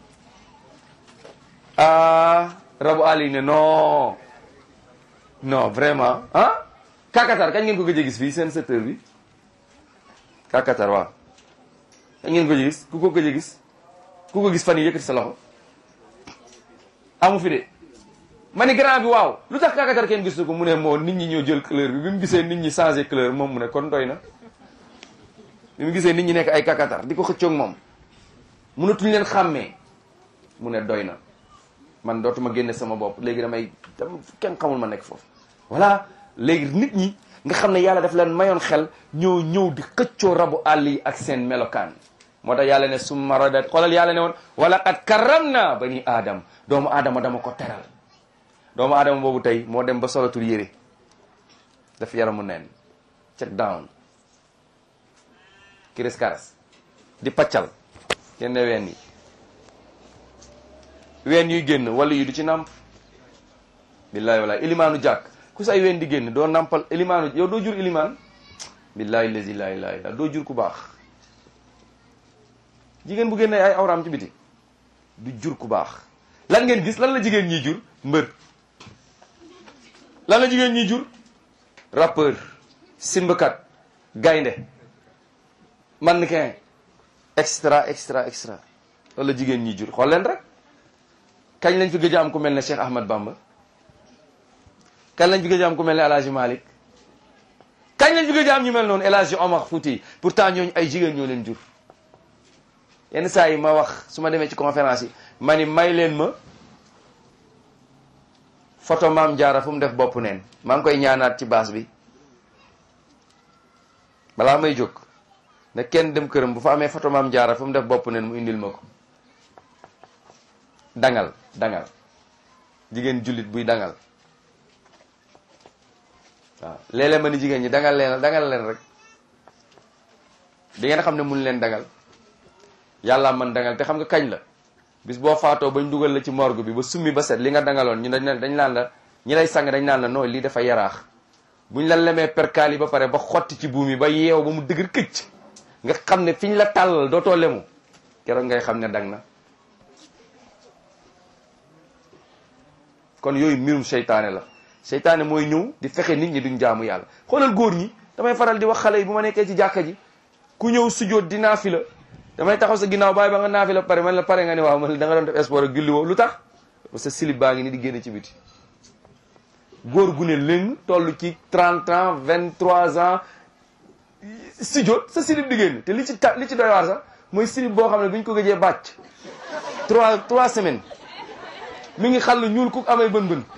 ah rabu àll yi ne non non vraiment ah kakatar kañ ngeen ko gëj a gis fii seen secteur bi kakatar waaw kañ ngeen ko gëj a gis ku ko gëj a gis ku ko gis fan yi yëkkati sa loxo amu fi de ma ni grand bi waaw lu tax kakatar kenn gis ko mu ne moo nit ñi ñoo jël couleur bi bi mu gisee nit ñi changé couleur moom mu ne kon doy na bi mu gisee nit ñi nekk ay kakatar di ko xëccoog moom mënatuñ leen xàmmee mu ne doy na man dootuma génne sama bopp léegi damay kenn xamul ma nekk foofu voilà léegi nit ñi nga xam ne yàlla daf leen mayoon xel ñëw ñëw di xëccoo rabu àll yi ak seen melokaan moo tax yàlla ne summa radat xoolal yàlla ne woon wala qad karam na bani aadam doomu aadama dama ko teral doomu aadama boobu tey moo dem ba solatul yére daf yaramu neen check down kiris karas di paccal yenn ween yi ween yuy génn wala yu du ci nàmp billahi walaay ilimaanu jàkk ku say ween di génn doo nàmpal ilimaanu yow doo jur ilimaan billahi lazi la ilaha illa doo jur ku baax jigéen bu génne ay awraam ci biti du jur ku baax lan ngeen gis lan la jigéen ñiy jur mbër lan la jigéen ñiy jur rappeur simbakat gaynde mannequin extra extra extra loolu la jigéen ñiy jur xool leen rek kañ lañ fi gëj a am ku mel ne Cheikh Ahmad Bamba kañ lañ fi gëj a am ku mel ne El Hadj Malick kañ lañ fi gëj a am ñu mel noonu El Hadj Omar Fouti pourtant ñooñu ay jigéen ñoo leen jur yenn saa yi ma wax su ma demee ci conférence yi ma ni may leen ma photo maam jaara fu mu def bopp neen maa ngi koy ñaanaat ci baas bi balaa may jóg ne kenn dem këram bu fa amee photo maam jaara fu mu def bopp neen mu indil ma ko dangal dangal jigéen jullit buy dangal waaw léeg-léeg ma ni jigéen ñi dangal leen dangal leen rek di ngeen xam ne mun leen dangal yàlla man dangal te xam nga kañ la bis boo faatoo bañ dugal la ci morgue bi ba summi ba set li nga dangaloon ñu dañ dañ naan la ñi lay sang dañ naan la nooy lii dafa yaraax buñ la lemee perkaal yi ba pare ba xotti ci buum yi ba yeew ba mu dëgër këcc nga xam ne fiñ la tàllal dootoo lemu keroog ngay xam ne dang na kon yooyu mbirum seytaane la seytaane mooy ñëw di fexe nit ñi duñ jaamu yàlla xoolal góor ñi damay faral di wax xale yi bu ma nekkee ci jàkka ji ku ñëw sujjóot di naafila damay taxaw sa ginnaaw bàyyi ba nga naafila pare man la pare nga ne waaw man da nga doon def sport ak julli woo lu tax parce que silib baa ngi ni di génn ci biti góor gu ne lëng toll ci 30 ans 23 ans sujjóot sa silib di génn te li ci ta li ci doy waar sax mooy silib boo xam ne bu ñu ko gëjee bàcc 3 3 semaines mi ngi xàll ñuul ku amee bën bën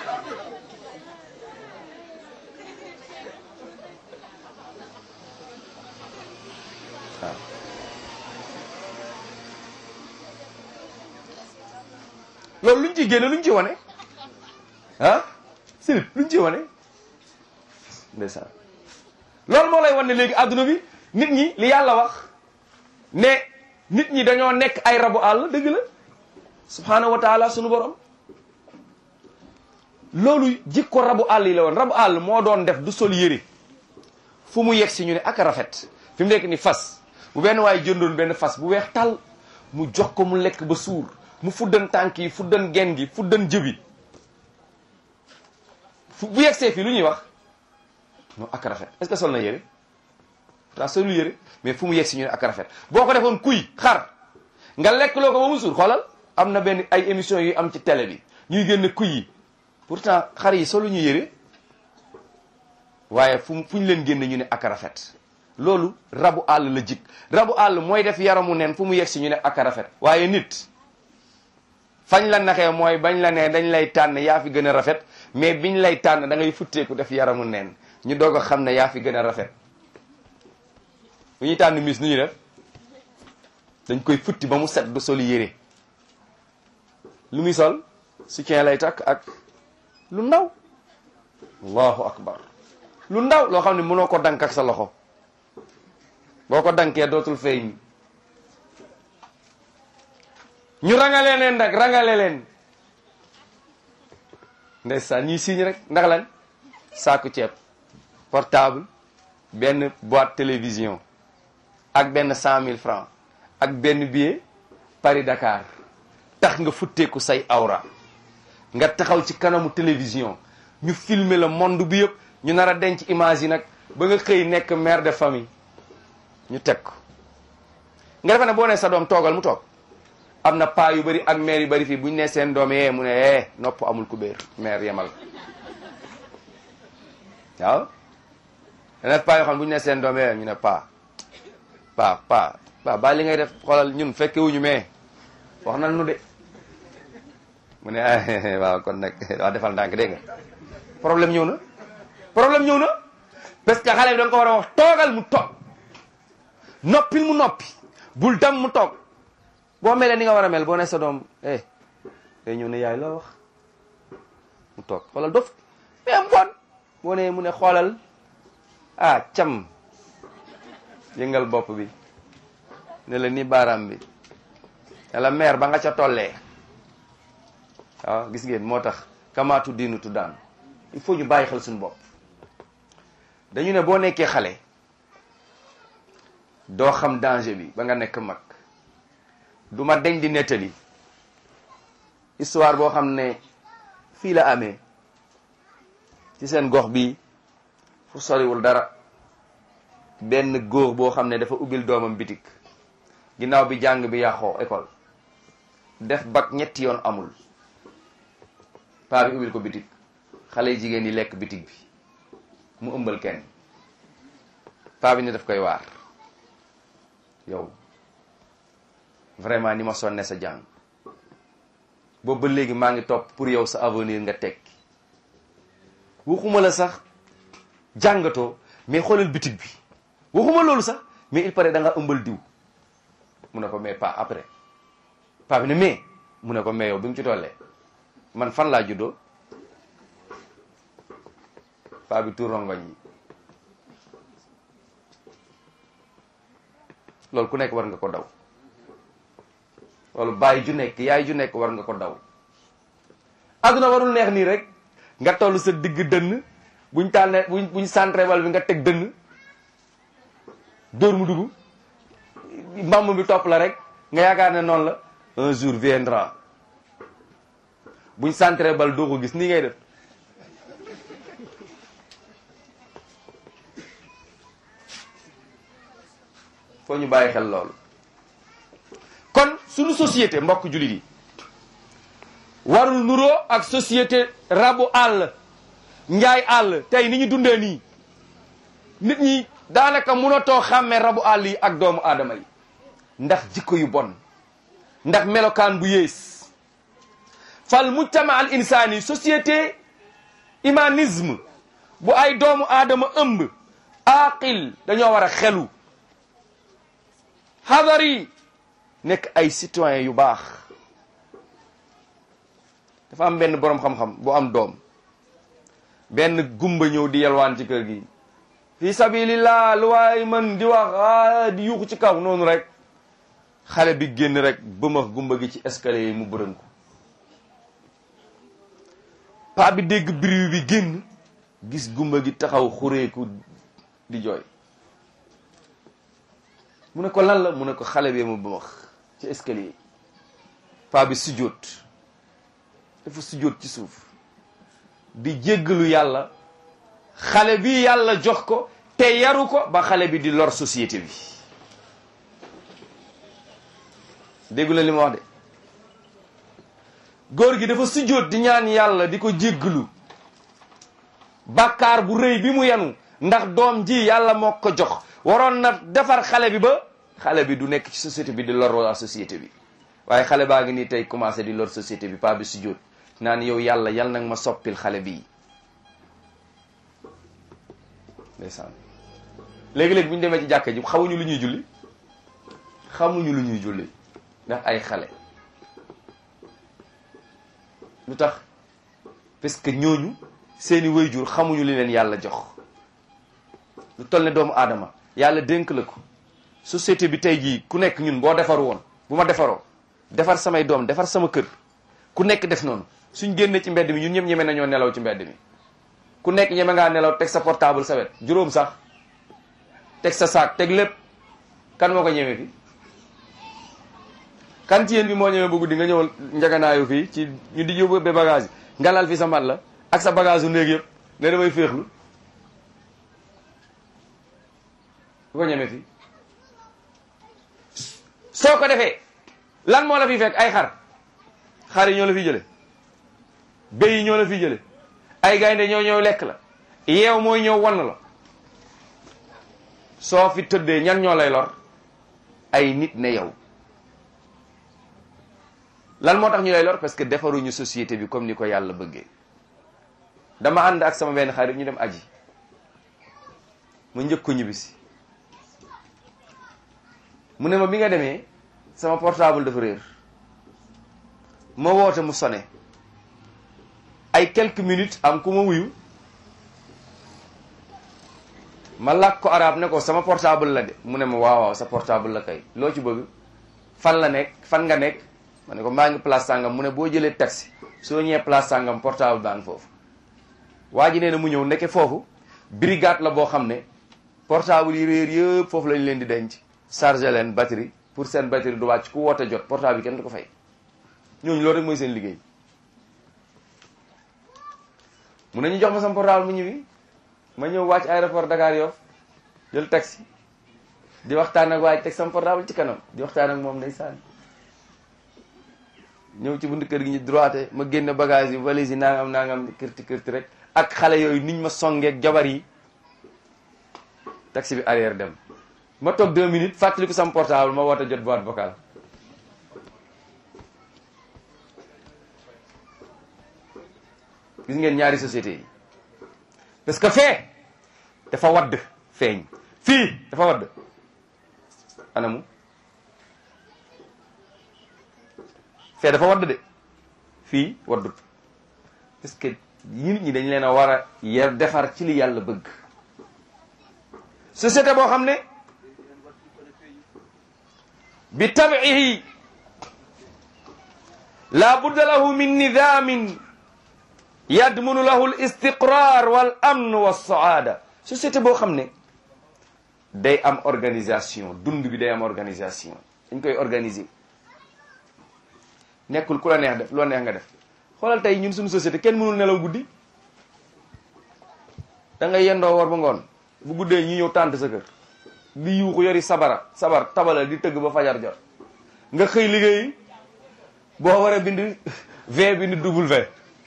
waaw loolu luñ ciy génne luñ ci wane ah silib luñ ci wane ndeysaan loolu moo lay wan ne léegi adduna bi nit ñi li yàlla wax ne nit ñi dañoo nekk ay rabu àll dëgg la subhaanahu wa taala sunu borom loolu jikko rabu àll yi la woon rabu àll moo doon def du sol yére fu mu yegg si ñu ne ak a rafet fi mu nekk ni fas bu benn waaye jëndoon benn fas bu weex tàll mu jox ko mu lekk ba suur mu fuddan tànk yi fuddan gen gi fuddan jëbi fu bu yegsee fii lu ñuy wax non ak a rafet est-ce que sol na yére pourtant solu yére mais fu mu yegg si ñu ne ak a rafet boo ko defoon kuy xar nga lekk loo ko ba mu suur xoolal am na benn ay émission yu am ci télé bi ñuy génn kuy yi pourtant xar yi solu ñu yére waaye fu mu fu ñu leen génne ñu ne ak a rafet loolu rabu àll la jik rabu àll mooy def yaramu neen fu mu yegg si ñu ne ak a rafet waaye nit fañ la naxee mooy bañ la nee dañ lay tànn yaa fi gën a rafet mais biñ lay tànn da ngay futteeku def yaramu neen ñu doog a xam ne yaa fi gën a rafet bu ñuy tànn mis nu ñuy def dañ koy futti ba mu set du soli yére lu muy sol soutien lay takk ak lu ndaw allahu akbar lu ndaw loo xam ne mënoo ko dank ak sa loxo boo ko dankee dootul feeñ ñu rangale leen nag rangale leen ndeysaan ñuy signe rek ndax lan saaku ceeb portable benn boîte télévision ak benn cent mille francs ak benn billet Paris Dakar tax nga futteeku say awra nga taxaw ci kanamu télévision ñu filmer le monde bi yëpp ñu nar a denc image yi nag ba nga xëy nekk mère de famille ñu teg ko nga defe ne boo nee sa doom toogal mu toog am na paa yu bëri ak mère yu bëri fii bu ñu nee seen doom yee mu ne eh nopp amul ku béer mère yemal waaw dana paa yoo xam ne bu ñu nee seen doom yee ñu ne paa paa paa paa ba li ngay def xoolal ñun fekke wuñu mais wax na nu de mu ne ah waaw kon nag waaw defal ndànk dégg nga problème ñëw na problème ñëw na parce que xale bi da nga ko war a wax toogal mu toog noppil mu noppi bul dem mu toog boo melee ni nga war a mel boo ne sa doom eh day ñëw ne yaay loo wax mu toog xoolal dof mais am bon boo ne mu ne xoolal ah cam yëngal bopp bi ne la ni baaraam bi ne la mère ba nga ca tollee waaw gis ngeen moo tax kamaatu diinu tu daan il faut ñu bàyyi xel suñu bopp dañu ne boo nekkee xale doo xam danger bi ba nga nekk mag du ma deñ di nettali histoire boo xam ne fii la amee ci seen gox bi fu soriwul dara benn góor boo xam ne dafa ubbil doomam bitik ginnaaw bi jàng bi yàqoo école def bac ñetti yoon amul paa bi ubbil ko bitik xale yi jigéen yi lekk bitik bi mu ëmbal kenn paa bi ne daf koy waar yow vraiment ni ma sonne sa jàng boobu ba léegi maa ngi topp pour yow sa avenir nga tekki waxuma la sax jàngatoo mais xoolal bitig bi waxuma loolu sax mais il paraît da nga ëmbal diw mu ne ko mais pas après pas bi ne mais mu ne ko mais yow bi mu ci tollee man fan laa juddoo paa bi tuur rongoñ yi loolu ku nekk war nga ko daw loolu bàyyi ju nekk yaay ju nekk war nga ko daw adduna warul neex nii rek nga toll sa digg dënn buñ tànnee buñ buñ centré bal bi nga teg dënn dóor mu dugg mbamb bi topp la rek nga yaakaar ne noonu la un jour viendra buñ centré bal doo ko gis nii ngay def foo ñu bàyyi xel loolu kon suñu société mbokk jullit yi warul nuroo ak société rabu àll njaay àll tey ni ñu dundee nii nit ñi daanaka mënatoo xàmmee rabu àll yi ak doomu aadama yi ndax jikko yu bon ndax melokaan bu yées fal mujtama al insani société humanisme bu ay doomu aadama ëmb aqil dañoo war a xelu hadari nekk ay citoyen yu baax dafa am benn boroom xam-xam bu am doom benn gumba ñëw di yalwaan ci kër gi fi sabilillah lu waay mën di wax a di yuuxu ci kaw noonu rek xale bi génn rek bëmax gumba gi ci escalier yi mu bërën ko paa bi dégg bruit bi génn gis gumba gi taxaw xureeku di jooy mu ne ko lan la mu ne ko xale bi mu bëmax ci escalier yi paa bi sujjóot dafa sujjóot ci suuf di jéggalu yàlla xale bi yàlla jox ko te yaru ko ba xale bi di lor société bi déggu la li ma wax de góor gi dafa sujjóot di ñaan yàlla di ko jéggalu bàkkaar bu rëy bi mu yenu ndax doom ji yàlla moo ko jox waroon na defar xale bi ba xale bi du nekk ci société bi di lor waa société bi waaye xale baa ngi nii tey commencé di lor société bi pas bi sujjóot naan yow yàlla yal nag ma soppil xale bii ndeysaan léegi-léegi bu ñu demee ci jàkka ji xamuñu lu ñuy julli xamuñu lu ñuy julli ndax ay xale lu tax parce que ñooñu seeni wayjur xamuñu li leen yàlla jox lu toll ne doomu aadama yàlla dénk la ko société bi tey jii ku nekk ñun boo defar woon bu ma defaroo defar samay doom defar sama kër ku nekk def noonu suñ génne ci mbedd mi ñun ñëpp ñeme nañoo nelaw ci mbedd mi ku nekk ñeme ngaa nelaw teg sa portable sa wet juróom sax teg sa saak teg lépp kan moo ko ñeme fi kan ci yéen bi moo ñeme bu guddi nga ñëwal njaganaayu fii ci ñu di yóbbu ba bagage yi nga lal fi sa mat la ak sa bagage u néeg yëpp ne damay féexlu ku ko ñeme fi soo ko defee lan moo la fi fekk ay xar xar yi ñoo la fi jële béy yi ñoo la fi jële ay gaynde ñoo ñëw lekk la yeew mooy ñëw wann la soo fi tëddee ñan ñoo lay lor ay nit ne yow lan moo tax ñu lay lor parce que defaruñu société bi comme ni ko yàlla bëggee dama ànd ak sama benn xarit ñu dem aji ma njëkk ko ñibbisi mu ne ma bi nga demee sama portable dafa réer ma woote mu sone ay quelques minutes am ku ma wuyu ma làkk ko arab ne ko sama portable la de mu ne ma waaw waaw sa portable la kay loo ci bëgg fan la nekk fan nga nekk ma ne ko maa ngi place sàngam mu ne boo jëlee taxi soo ñëwee place sàngam portable baa ngi foofu waa ji nee na mu ñëw nekke foofu brigade la boo xam ne portable yi réer yëpp foofu lañ leen di denc chargé leen batterie pour seen batterie du wàcc ku woote jot portable bi kenn du ko fay ñooñu loolu rek mooy seen liggéey mun nañu jox ma sama portable mu ñëwi ma ñëw wàcc aéroport Dakar Yoff jël taxi di waxtaan ak waaj teg sama portable ci kanam di waxtaan ak moom ndeysaan ñëw ci buntu kër gi ñu droité ma génne bagage yi valise yi nangam nangam kërti kërti rek ak xale yooyu niñ ma songeeg jabar yi taxi bi arrière dem ma toog deux minutes fàttaliku sama portable ma woote jot boîte vocale gis ngeen ñaari société yi parce que fee dafa wadd feeñ fii dafa wadd anamu fee dafa wadd de fii waddut parce que nit ñi dañ leen a war a yer defar ci li yàlla bëgg société boo xam ne bi tabihi la budda lahu min nidamin yadmunu lahu l istiqrar wal amn wa saada société boo xam ne day am organisation dund bi day am organisation dañ koy organiser nekkul ku la neex def loo neex nga def xoolal tey ñun suñu société kenn mënul nelaw guddi da ngay yendoo war ba ngoon bu guddee ñu ñëw tànt sa kër di yuuxu yori sabara sabar tabala di tëgg ba fajar jot nga xëy liggéey boo war a bind v bind double v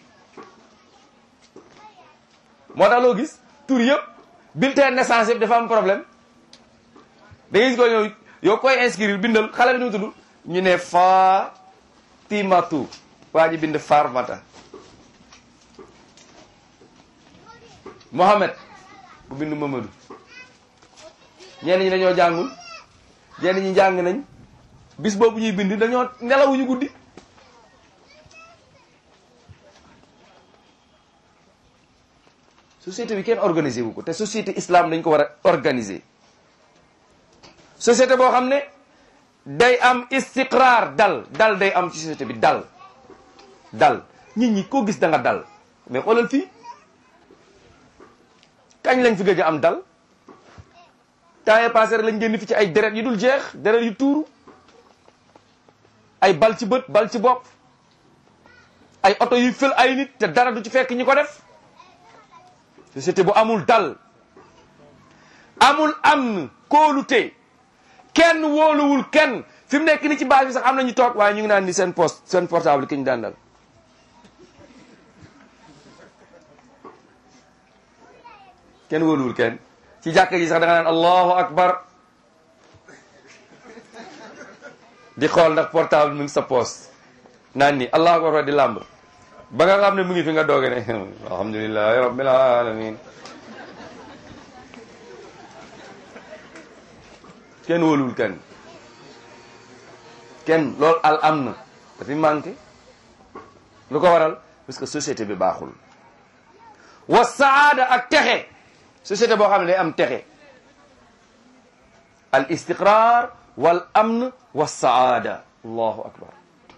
moo tax loo gis tur yëpp bulletin naissance yëpp dafa am problème da ngay gis ko yow yow koy inscrire bindal xale bi nu mu tudd ñu ne Fatimatu waa ji bind Farmata Mohamed bu bind Mamadou ñenn ñi dañoo jàngul ñenn ñi jàng nañ bis boobu ñuy bind dañoo nelawuñu guddi société bi kenn organisé wu ko te société islam dañ ko war a organiser société boo xam ne day am istiqraar dal dal day am ci société bi dal dal nit ñi koo gis da nga dal mais xoolal fii kañ lañ fi gëj a am dal temps yii passé rek lañ génn fi ci ay deret yu dul jeex deret yu tuuru ay bal ci bët bal ci bopp ay oto yuy fël ay nit te dara du ci fekk ñi ko def société bu amul dal amul am kóolute kenn wóoluwul kenn fi mu nekk ni ci base bi sax am na ñu toog waaye ñu ngi naan ni seen poste seen portable ki ñu daan dal kenn wóoluwul kenn ci jàkka ji sax da nga naan allahu akbar di xool ndax portable mu ngi sa poste naan ni allahu akbar di làmb ba nga xam ne mu ngi fi nga dooge ne alhamdulilahi rabbil alamin kenn wóoluwul kenn kenn loolu al am na dafi manqué lu ko waral parce que société bi baaxul wa saada ak texe société boo xam ne day am texe al istiqrar wal amn wa saada allahu akbar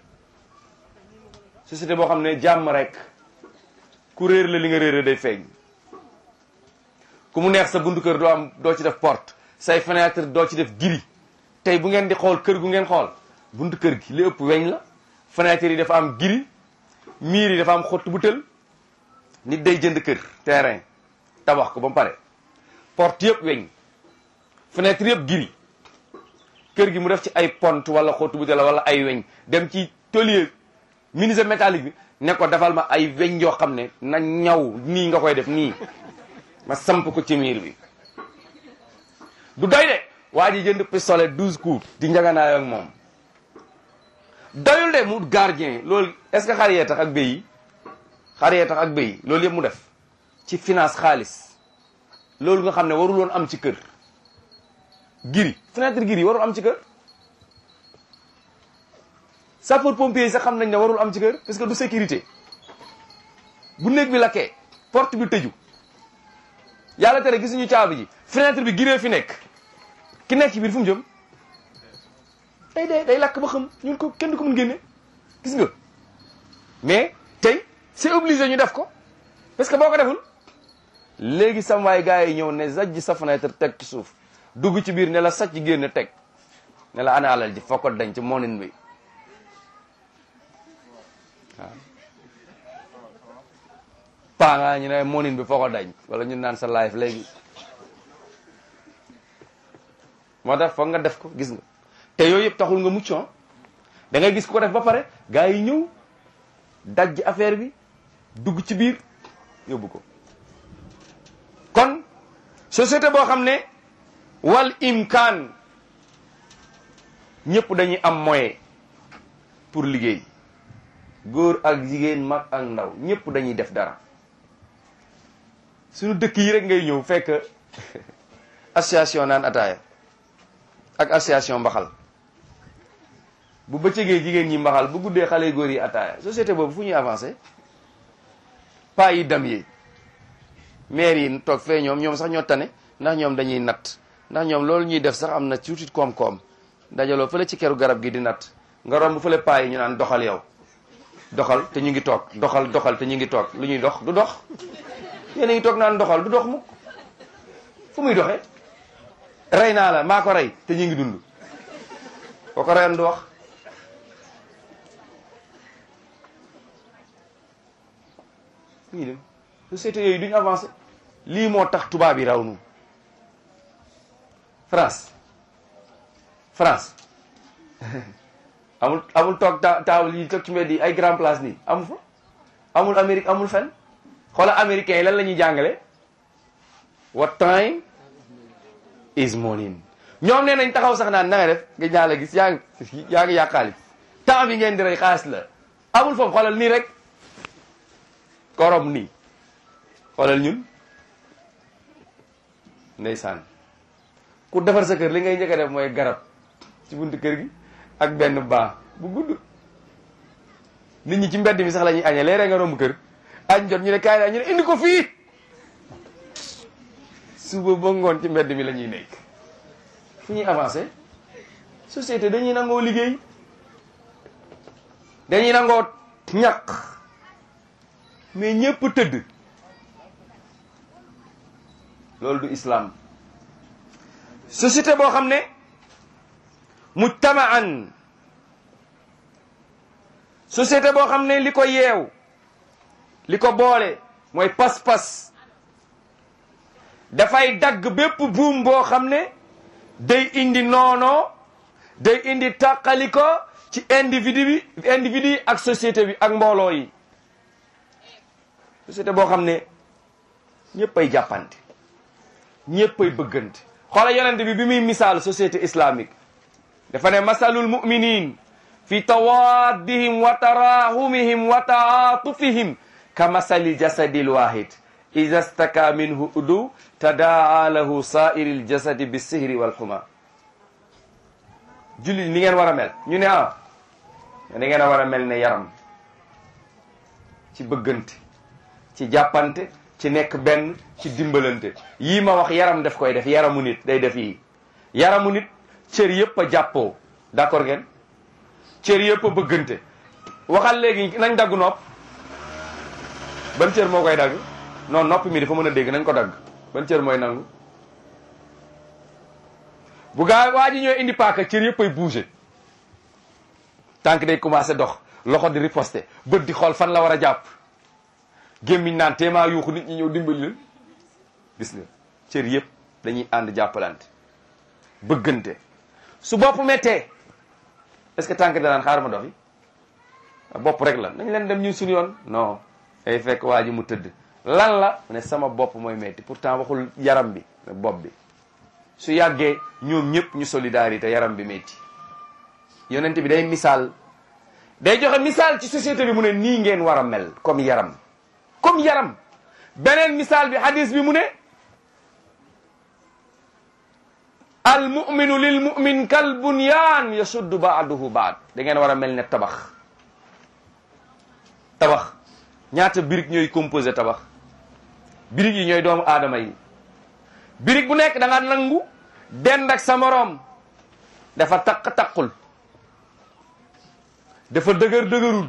société boo xam ne jàmm rek ku réer la li nga réer day feeñ ku mu neex sa buntu kër doo am doo ci def porte say fenêtre doo ci def giri tey bu ngeen di xool kër gu ngeen xool buntu kër gi li ëpp weñ la fenêtre yi dafa am giri miir yi dafa am xottu bu tël nit day jënd kër terrain tabax ko ba mu pare porte yëpp weñ fenêtre yëpp giri kër gi mu def ci ay pont wala xottu bu tël wala ay weñ dem ci tôlier menuisier métallique bi ne ko defal ma ay weñ yoo xam ne na ñaw nii nga koy def nii ma samp ko ci miir bi du doy de waa ji jënd pistolet douze coups di njaganaay ak moom doyul de mu gardien loolu est-ce que xar yee tax ak béy yi xar yee tax ak béy yi loolu yëpp mu def ci finance xaalis loolu nga xam ne warul woon am ci kër giri fenêtre giri warul am ci kër sapeur pompier yi sax xam nañ ne warul am ci kër parce que du sécurité bu néeg bi lakkee porte bi tëju yàlla tere gisuñu caabi ji fenêtre bi giree fi nekk ki nekk ci biir fu mu jëm day day day lakk ba xam ñun ko kenn du ko mun génne gis nga mais tey c'est obligé ñu def ko parce que boo ko deful léegi sam waay gars yi ñëw ne zajj sa fenêtre teg ci suuf dugg ci biir ne la sàcc génn teg ne la ana alal ji foo ko denc moonin bi waaw paa nga ñu ne moonin bi foo ko dañ wala ñu naan sa life léegi moo tax foog nga def ko gis nga te yooyu yëpp taxul nga mucc da ngay gis ko def ba pare gars yi ñëw dajj affaire bi dugg ci biir yóbbu ko kon société boo xam ne wal imkaan ñëpp dañuy am moyen pour liggéey góor ak jigéen mag ak ndaw ñëpp dañuy def dara suñu dëkk yi rek ngay ñëw fekk association naan ataaya ak association mbaxal bu bëccëgee jigéen ñi mbaxal bu guddee xale góor yi ataaya société boobu fu ñuy avancé pas yi dam yi maire yi toog fee ñoom ñoom sax ñoo tane ndax ñoom dañuy natt ndax ñoom loolu ñuy def sax am na tuuti koom-koom dajaloo fële ci keru garab gi di natt nga romb fële paa yi ñu naan doxal yow doxal te ñu ngi toog doxal doxal te ñu ngi toog lu ñuy dox du dox yéen a ngi toog naan doxal du dox mukk fu muy doxee rey naa la maa ko rey te ñu ngi dund boo ko reyoon du wax ñu dem société yooyu duñu avancé lii moo tax tubaab yi raw nu France France amul amul toog ta taawul yi toog ci mbedd yi ay grand place nii amul fa amul Amérique amul fenn xoola américains yi lan la ñuy jàngale what time is morning ñoom nee nañ taxaw sax naan na nga def nga ñaa la gis yaa ngi yaa ngi yàq xaalis temps bi ngeen di rey xaalis la amul foofu xoolal nii rek korom nii xoolal ñun ndeysaan ku defar sa kër li ngay njëkk a def mooy garab ci buntu kër gi ak benn baa bu gudd nit ñi ci mbedd mi sax la ñuy añee léeg nga romb kër añ jot ñu ne kaay la ñu ne indi ko fii suba ba ngoon ci mbedd mi la ñuy nekk fu ñuy avancé société dañuy nangoo liggéey dañuy nangoo ñàq mais ñëpp tëdd loolu du islam société boo xam ne mujtamaan société boo xam ne li ko yeew li ko boole mooy pas-pas dafay dagg bépp buum boo xam ne day indi noonoo day indi tàqaliko ci individu bi individu yi ak société bi ak mbooloo yi société boo xam ne ñëpp ay jàppante ñëpp ay bëggante xoola yonent bi bi muy misaal société islamique dafa ne masalul muminin fi tawaddihim wa tarahumihim wa taatufihim ka masali jasadil wahid ida staka minhu udu tadaa lahu sairil jasadi bisihri walxuma julli ni ngeen war a mel ñu ne ah ni ngeen a war a mel ne yaram ci bëggante ci jàppante ci nekk benn ci dimbalante yii ma wax yaram def koy def yaramu nit day def yii yaramu nit cër yëpp a jàppoo d'accord ngeen cër yëpp a bëggante waxal léegi nañ dagg nopp ban cër moo koy dagg non nopp mi dafa mën a dégg nañ ko dagg ban cër mooy nangu bu gaa waa ji ñooy indi paaka cër yëpp ay bouger tànk day commencé dox loxo di riposter bët di xool fan la war a jàpp gémmiñ naan téemaa yuuxu nit ñi ñëw dimbali leen gis nga cër yëpp dañuy ànd jàppalante bëggante su bopp méttee est-ce que tànk danaan xaar ma doxi bopp rek la nañ leen dem ñun suñu yoon non ay fekk waa ji mu tëdd lan la ne sama bopp mooy metti pourtant waxul yaram bi mais bopp bi su yàggee ñoom ñëpp ñu solidarité yaram bi metti yonent bi day misaal day joxe misaal ci société bi mu ne nii ngeen war a mel comme yaram comme yaram beneen misaal bi hadis bi mu ne al muminu lil mumin kal bunyaan yasuddu baaduhu baad da ngeen war a mel ne tabax tabax ñaata birig ñooy composé tabax birig yi ñooy doomu aadama yi birig bu nekk da nga nangu dend ak sa moroom dafa taq taqul dafa dëgër dëgërul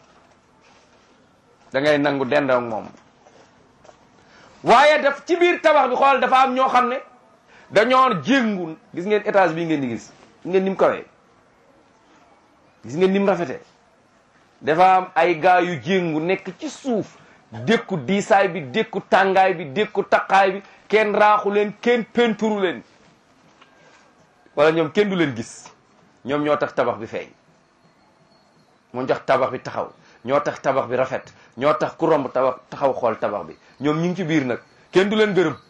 da ngay nangu dend ak moom waaye daf ci biir tabax bi xool dafa am ñoo xam ne dañoo jéngu gis ngeen étage bii ngeen di gis gis ngeen ni mu kawee gis ngeen ni mu rafetee dafa am ay gaa yu jéngu nekk ci suuf dékku diisaay bi dékku tàngaay bi dékku taqaay bi kenn raaxu leen kenn penturu leen wala ñoom kenn du leen gis ñoom ñoo tax tabax bi feeñ moo tax tabax bi taxaw ñoo tax tabax bi rafet ñoo tax ku romb tabax taxaw xool tabax bi ñoom ñu ngi ci biir nag kenn du leen gërëm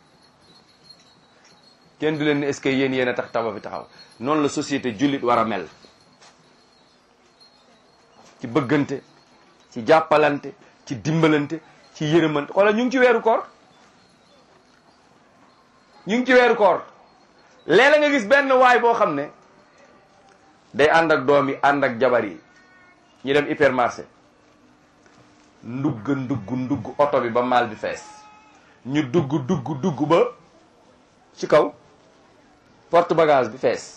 kenn du leen ne est-ce que yéen yéen a tax tabax bi taxaw noonu la société jullit war a mel ci bëggante ci jàppalante ci dimbalante ci yërëmante xoolal ñu ngi ci weeru koor ñu ngi ci weeru koor léeg-léeg nga gis benn waay boo xam ne day ànd ak doom yi ànd ak jabar yi ñu dem hypermarché ndugg ndugg ndugg oto bi ba maal bi fees ñu dugg dugg dugg ba ci kaw porte bagage bi fees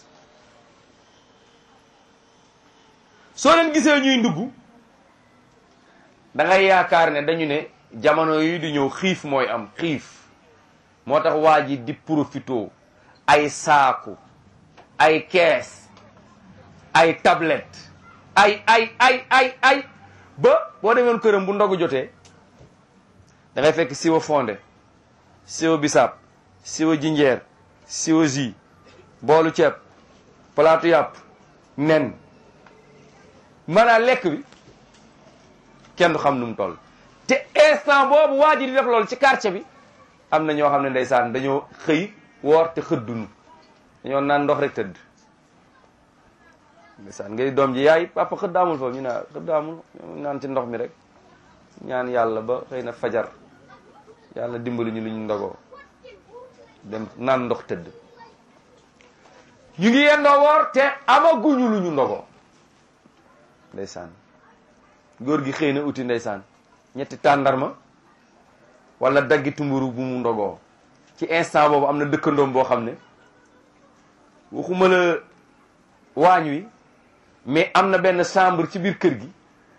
soo leen gisee ñuy ndugg da ngay yaakaar ne dañu ne jamono yi di ñëw xiif mooy am xiif moo tax waa ji di profito ay saaku ay kees ay tablette ay ay ay ay ay ba boo demoon këram bu ndogu jotee da ngay fekk siwo fonde siwo bisaab siwo jinjeer siwo jus boolu ceeb palaatu yàpp nen maanaam lekk bi kenn du xam nu mu toll te instant boobu waa ji di def loolu ci quartier bi am na ñoo xam ne ndeysaan dañoo xëy woor te xëddunu dañoo naan ndox rek tëdd ndeysaan ngay doom ji yaay papa xëdd amul foofu ñu ne xëdd amul naan ci ndox mi rek ñaan yàlla ba xëy na fajar yàlla dimbali ñu lu ñu ndogoo dem naan ndox tëdd ñu ngi yendoo woor te amaguñu lu ñu ndogoo ndeysaan góor gi xëy na uti ndeysaan ñetti tàndarma wala daggi tumburu bu mu ndogoo ci instant boobu am na dëkkandoom boo xam ne waxuma la waañ wi mais am na benn chambre ci biir kër gi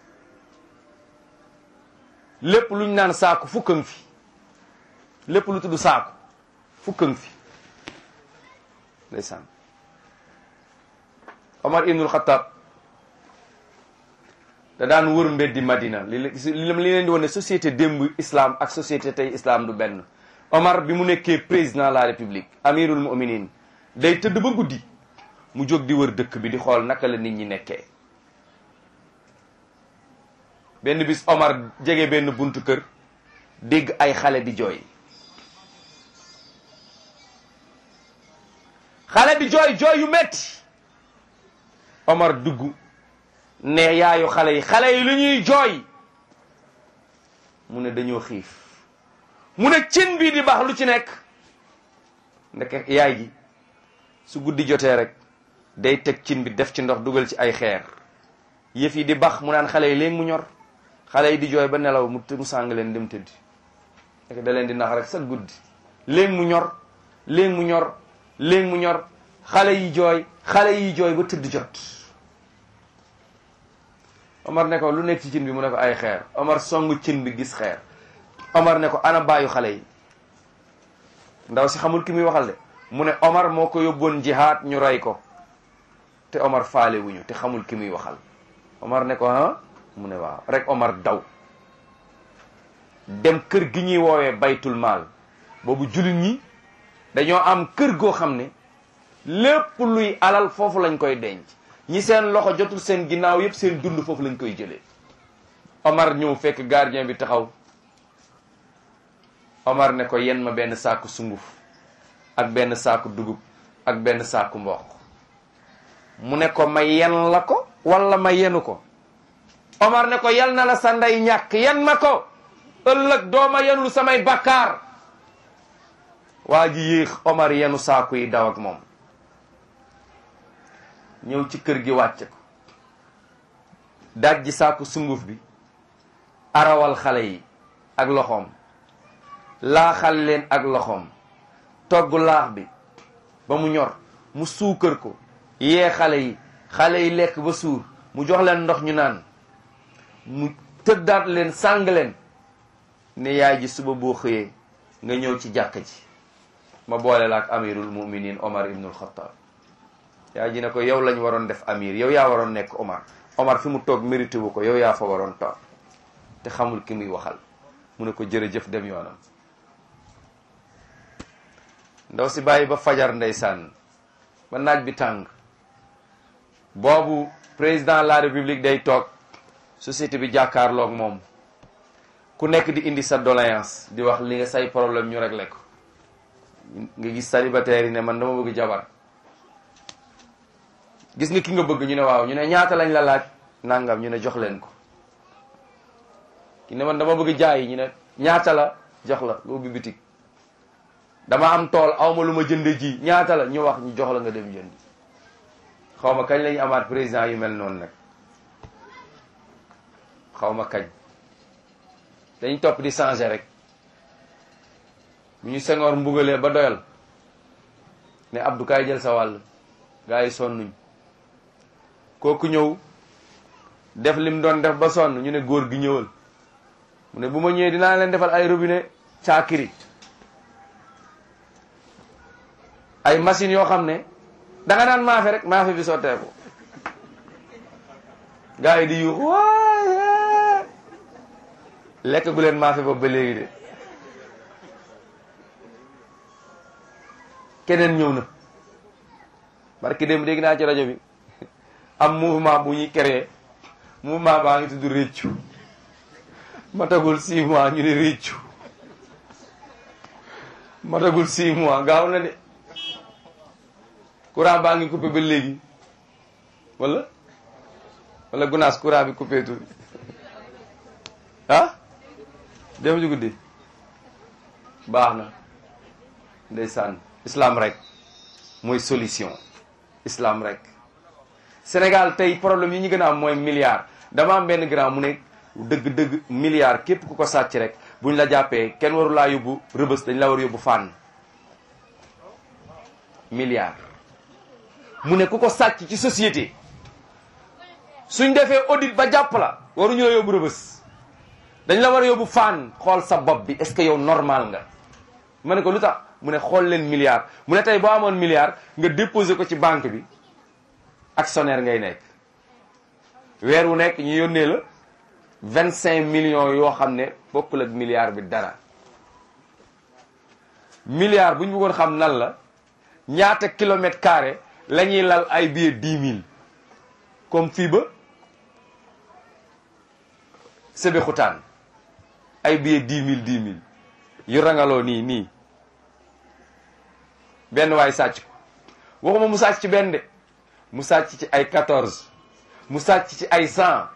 lépp luñ naan saaku fukkan fi lépp lu tudd saaku fukkan fi ndeysaan Omar ibnul Xattaab da daan wër mbeddi Madina li li li leen di wane ne société démb islam ak société tey islam du benn Omar bi mu nekkee président de la république amirul muminin day tëdd ba guddi mu jóg di wër dëkk bi di xool naka la nit ñi nekkee benn bis Omar jege benn buntu kër dégg ay xale di jooy xale di jooy jooy yu metti Omar dugg ne yaayu xale yi xale yi lu ñuy jooy mu ne dañoo xiif mu ne cin bii di baax lu ci nekk ndeke yaay ji su guddi jotee rek day teg cin bi def ci ndox dugal ci ay xeer yëf yi di bax mu naan xale yi léegi mu ñor xale yi di jooy ba nelaw mu mu sàng leen dem tëddi ndeke da leen di nax rek sa guddi léegi mu ñor léegi mu ñor léegi mu ñor xale yi jooy xale yi jooy ba tëdd jot Omar ne ko lu nekk ci cin bi mu ne ko ay xeer Omar songu cin bi gis xeer Omar ne ko ana baayu xale yi ndaw si xamul ki muy waxal de mu ne Omar moo ko yóbboon jihaad ñu rey ko te Omar faale wuñu te xamul ki muy waxal Omar ne ko ah mu ne waaw rek Omar daw dem kër gi ñuy woowee baytul maal boobu jullit ñi dañoo am kër goo xam ne lépp luy alal foofu lañ koy denc ñi seen loxo jotul seen ginnaaw yëpp seen dund foofu lañ koy jëlee Omar ñëw fekk gardien bi taxaw Omar ne ko yen ma benn saaku sunguf ak benn saaku dugub ak benn saaku mboq mu ne ko ma yen la ko wala ma yenu ko Omar ne ko yal na la sa ndey ñàkk yen ma ko ëllëg dooma yenul samay bakkaar waa ji yéex Omar yenu saaku yi daw ak moom ñëw ci kër gi wàcce ko dajji saaku sunguf bi arawal xale yi ak loxoom laaxal leen ak loxoom togg laax bi ba mu ñor mu suukar ko yee xale yi xale yi lekk ba suur mu jox leen ndox ñu naan mu tëddaat leen sàng leen ne yaay ji suba boo xëyee nga ñëw ci jàkka ji ma boole la ak amirul muminin Omar ibnul Xattaab yaay ji ne ko yow lañ waroon def amir yow yaa waroon nekk Omar Omar fi mu toog mérité wu ko yow yaa fa waroon toog te xamul ki muy waxal mu ne ko jërëjëf dem yoonam ndaw si bàyyi ba fajar ndeysaan ba naaj bi tàng boobu président de la république day toog société bi jàkkaarloog moom ku nekk di indi sa doléance di wax li nga say problème ñu réglé ko nga gis célibataire yi ne man dama bëgg jabar gis nga ki nga bëgg ñu ne waaw ñu ne ñaata lañ la laaj nangam ñu ne jox leen ko ki ne man dama bëgg jaay ñu ne ñaata la jox la nga ubbi bitig dama am tool awma lu ma jënde ji ñaata la ñu wax ñu jox la nga dem jënd xaw ma kañ lañu amaat président yu mel noonu nag xaw ma kañ dañ topp di changer rek bu ñu sengoor mbugalee ba doyal ne Abdou kaay jël sa wàll gaa yi sonnuñ kooku ñëw def lim doon def ba sonn ñu ne góor gi ñëwal mu ne bu ma ñëwee dinaa leen defal ay robinet caakiri ay machines yoo xam ne da nga naan maafe rek maafe bi sotteeku gars yi di yuux waaye lekk gu leen maafe boobu ba léegi de keneen ñëw na barki dem dégg naa ci rajo bi am mouvement bu ñuy créé mouvement baa ngi tudd réccu matagul six mois ñu ne réccu matagul six mois gaaw na de courant baa ngi coupé ba léegi wala wala gunaas courant bi coupé tul ah dem ju guddi baax na ndeysaan islam rek mooy solution islam rek Sénégal tey problème yi ñu gën a am mooy milliard dama am benn grand mu ne dëgg-dëgg milliard képp ku ko sàcc rek buñ la jàppee kenn waru laa yóbbu rëbës dañ la war yóbbu fànn milliard mu ne ku ko sàcc ci société suñ defee audit ba jàpp la waruñu la yóbbu rëbës dañ la war a yóbbu fànn xool sa bopp bi est-ce que yow normal nga ma ne ko lu tax mu ne xool leen milliard mu ne tey boo amoon milliard nga déposé ko ci banque bi actionnaire ngay nekk weer wu nekk ñu yónnee la vingt cinq millions yoo xam ne bokkul ak milliard bi dara milliard bu ñu bëggoon xam nan la ñaata kilomètre carré la ñuy lal ay billets dix mille comme fii ba Sébikotane ay billets dix mille dix mille yu rangaloo nii nii benn waay sàcc ko waxuma mu sàcc ci benn de mu sàcc ci ay quatorze mu sàcc ci ay cent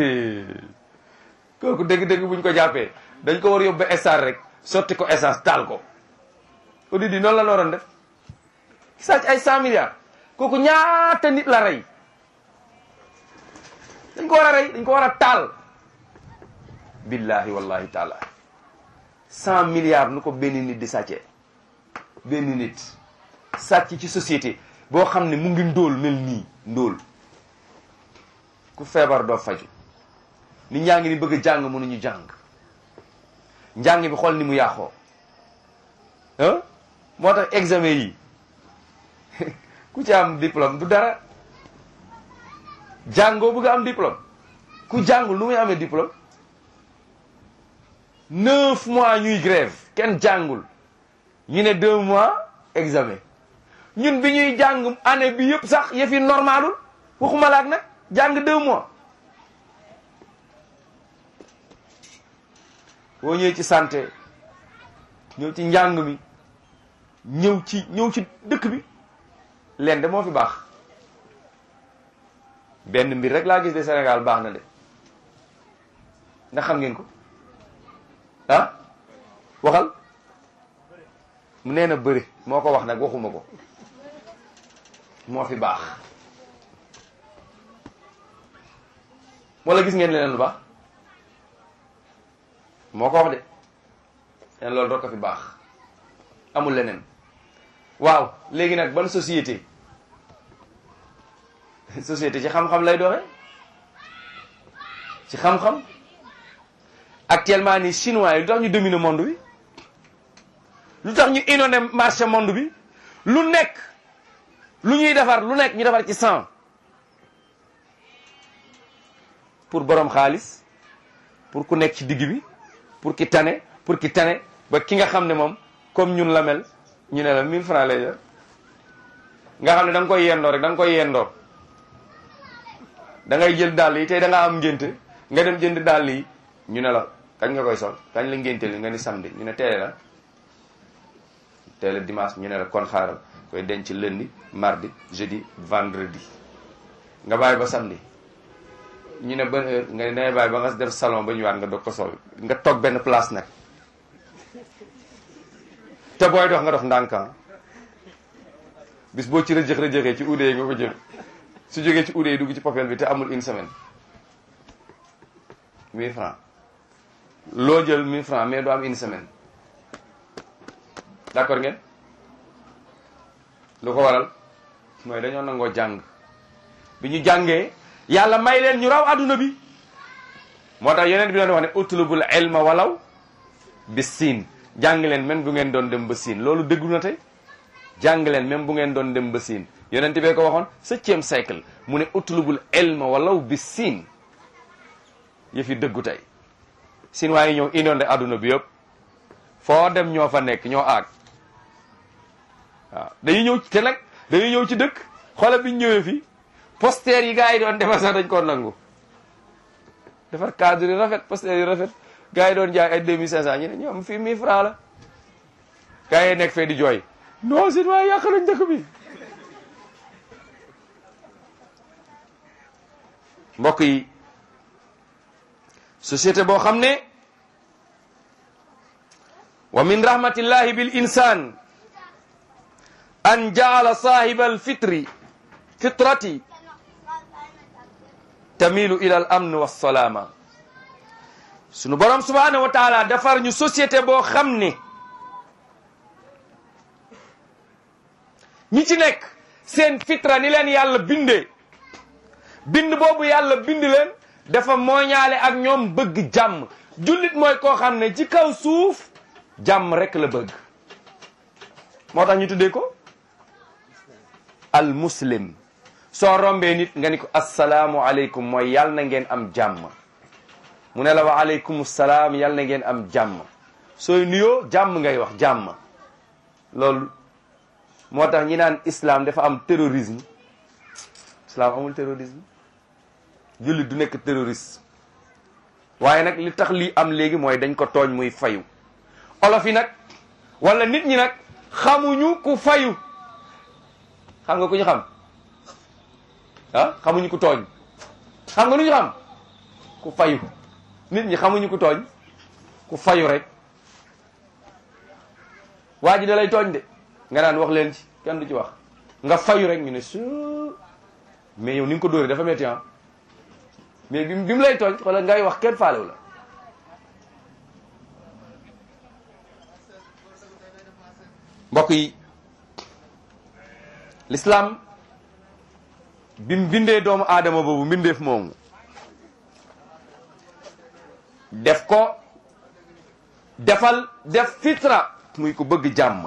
kooku dëgg-dëgg buñ ko jàppee dañ ko war yóbbu ba essence rek sotti ko essence taal ko audit yi noonu la waroon def sàcc ay cent milliards kooku ñaata nit la rey dañ ko war a rey dañ ko war a taal billahi wallahi taala cent milliards nu ko benn nit di sàccee benn nit sàcc ci société boo xam ne mu ngi ndóol mel nii ndóol ku feebar doo faju nit ñaa ngi ni bëgg a jàng mënuñu jàng njàng bi xool ni mu yàqoo ah moo tax examen yi ku ci am diplôme du dara jàngoo bëgg a am diplôme ku jàngul lu muy amee diplôme neuf mois ñuy grève kenn jàngul ñu ne deux mois examen ñun bi ñuy jàng année bi yëpp sax yëf yi normalul waxuma laak nag jàng deux mois boo ñëwee ci santé ñëw ci njàng mi ñëw ci ñëw ci dëkk bi leen de moo fi baax benn mbir rek laa gis de Sénégal baax na de ndax xam ngeen ko ah waxal mu nee na bëri moo ko wax nag waxuma ko moo fi baax wala gis ngeen leneen lu baax moo ko wax de leen loolu rek ko fi baax amul leneen waaw léegi nag ban société société ci xam-xam lay doxe ci xam-xam actuellement ni chinois yi lu tax ñu dominer monde bi lu tax ñu inondé marché monde bi lu nekk lu ñuy defar lu nekk ñu defar ci sang pour borom xaalis pour ku nekk ci digg bi pour ki tane pour ki tane ba ki nga xam ne moom comme ñun la mel ñu ne la 1000 francs lay jar nga xam ne da nga koy yendoo rek da nga koy yendoo da ngay jël dàll yi tey da nga am ngénte nga dem jënd dàll yi ñu ne la kañ nga koy sol kañ la ngénte li nga ni samedi ñu ne teele la teele dimanche ñu ne la kon xaaral koy denc lundi mardi jeudi vendredi nga bàyyi ba samedi ñu ne ban heure nga ne dangay bàyyi ba nga def salon ba ñëwaat nga doog ko sol nga toog benn place nag te booy dox nga dox ndànkan bis boo ci rëjëx rëjëxee ci uude yi nga ko jël su jógee ci uude yi dugg ci popel bi te amul une semaine 1000 francs loo jël 1000 francs mais doo am une semaine d'accord ngeen lu ko waral mooy dañoo nangoo jàng bi ñu jàngee yàlla may leen ñu raw adduna bi moo tax yeneen bi doon wax ne utlubul ilma walaw bi siin jàng leen même bu ngeen doon dem ba siin loolu dëggu na tey jàng leen même bu ngeen doon dem ba siin yonent bee ko waxoon septième siècle mu ne utlubul ilma walaw bi siin yëfi dëggu tey siin waaye ñëw inondé adduna bi yëpp foo dem ñoo fa nekk ñoo aag waaw dañuy ñëw te nag dañuy ñëw ci dëkk xoolal bi ñu ñëwee fii poster yi gars yi doon defar sax dañ koo nangu defar cadre yi rafet poster yi rafet gars yi doon jaay ay deux mille cinq cent ñu ne ñoom fii mille francs la gars yi nekk fee di jooy non sin waaye yàq nañ dëkk bi mbokk yi société boo xam ne wa min rahmatillahi bil insan an jaala sahiba al fitri fitrati tamilu ila al amn wa salaama sunu borom subhanahu wa taala defar ñu société boo xam ne ñi ci nekk seen fitra ni leen yàlla bindee bind boobu yàlla bind leen dafa mooñaale ak ñoom bëgg jàmm jullit mooy koo xam ne ci kaw suuf jàmm rek la bëgg moo tax ñu tuddee ko al muslim soo rombee nit nga ni ko assalaamu aleykum mooy yàlla na ngeen am jàmm mu ne la wa aleykum salaam yàlla na ngeen am jàmm sooy nuyoo jàmm ngay wax jàmm loolu moo tax ñi naan islam dafa am terrorisme islam amul terrorisme jullit du nekk terroriste waaye nag li tax lii am léegi mooy dañ ko tooñ muy fayu olof yi nag wala nit ñi nag xamuñu ku fayu xam nga ku ñu xam ah xamuñu ku tooñ xam nga lu ñu xam ku fayu nit ñi xamuñu ku tooñ ku fayu rek waa ji da lay tooñ de nga naan wax leen ci kenn du ci wax nga fayu rek ñu ne su mais yow ni nga ko dóoree dafa métti ah mais bi bi mu lay tooñ wala ngay wax kenn faalewu la mbokk yi l'islam bi mu bindee doomu aadama boobu mbindeef moomu def ko defal def fitra muy ku bëgg jàmm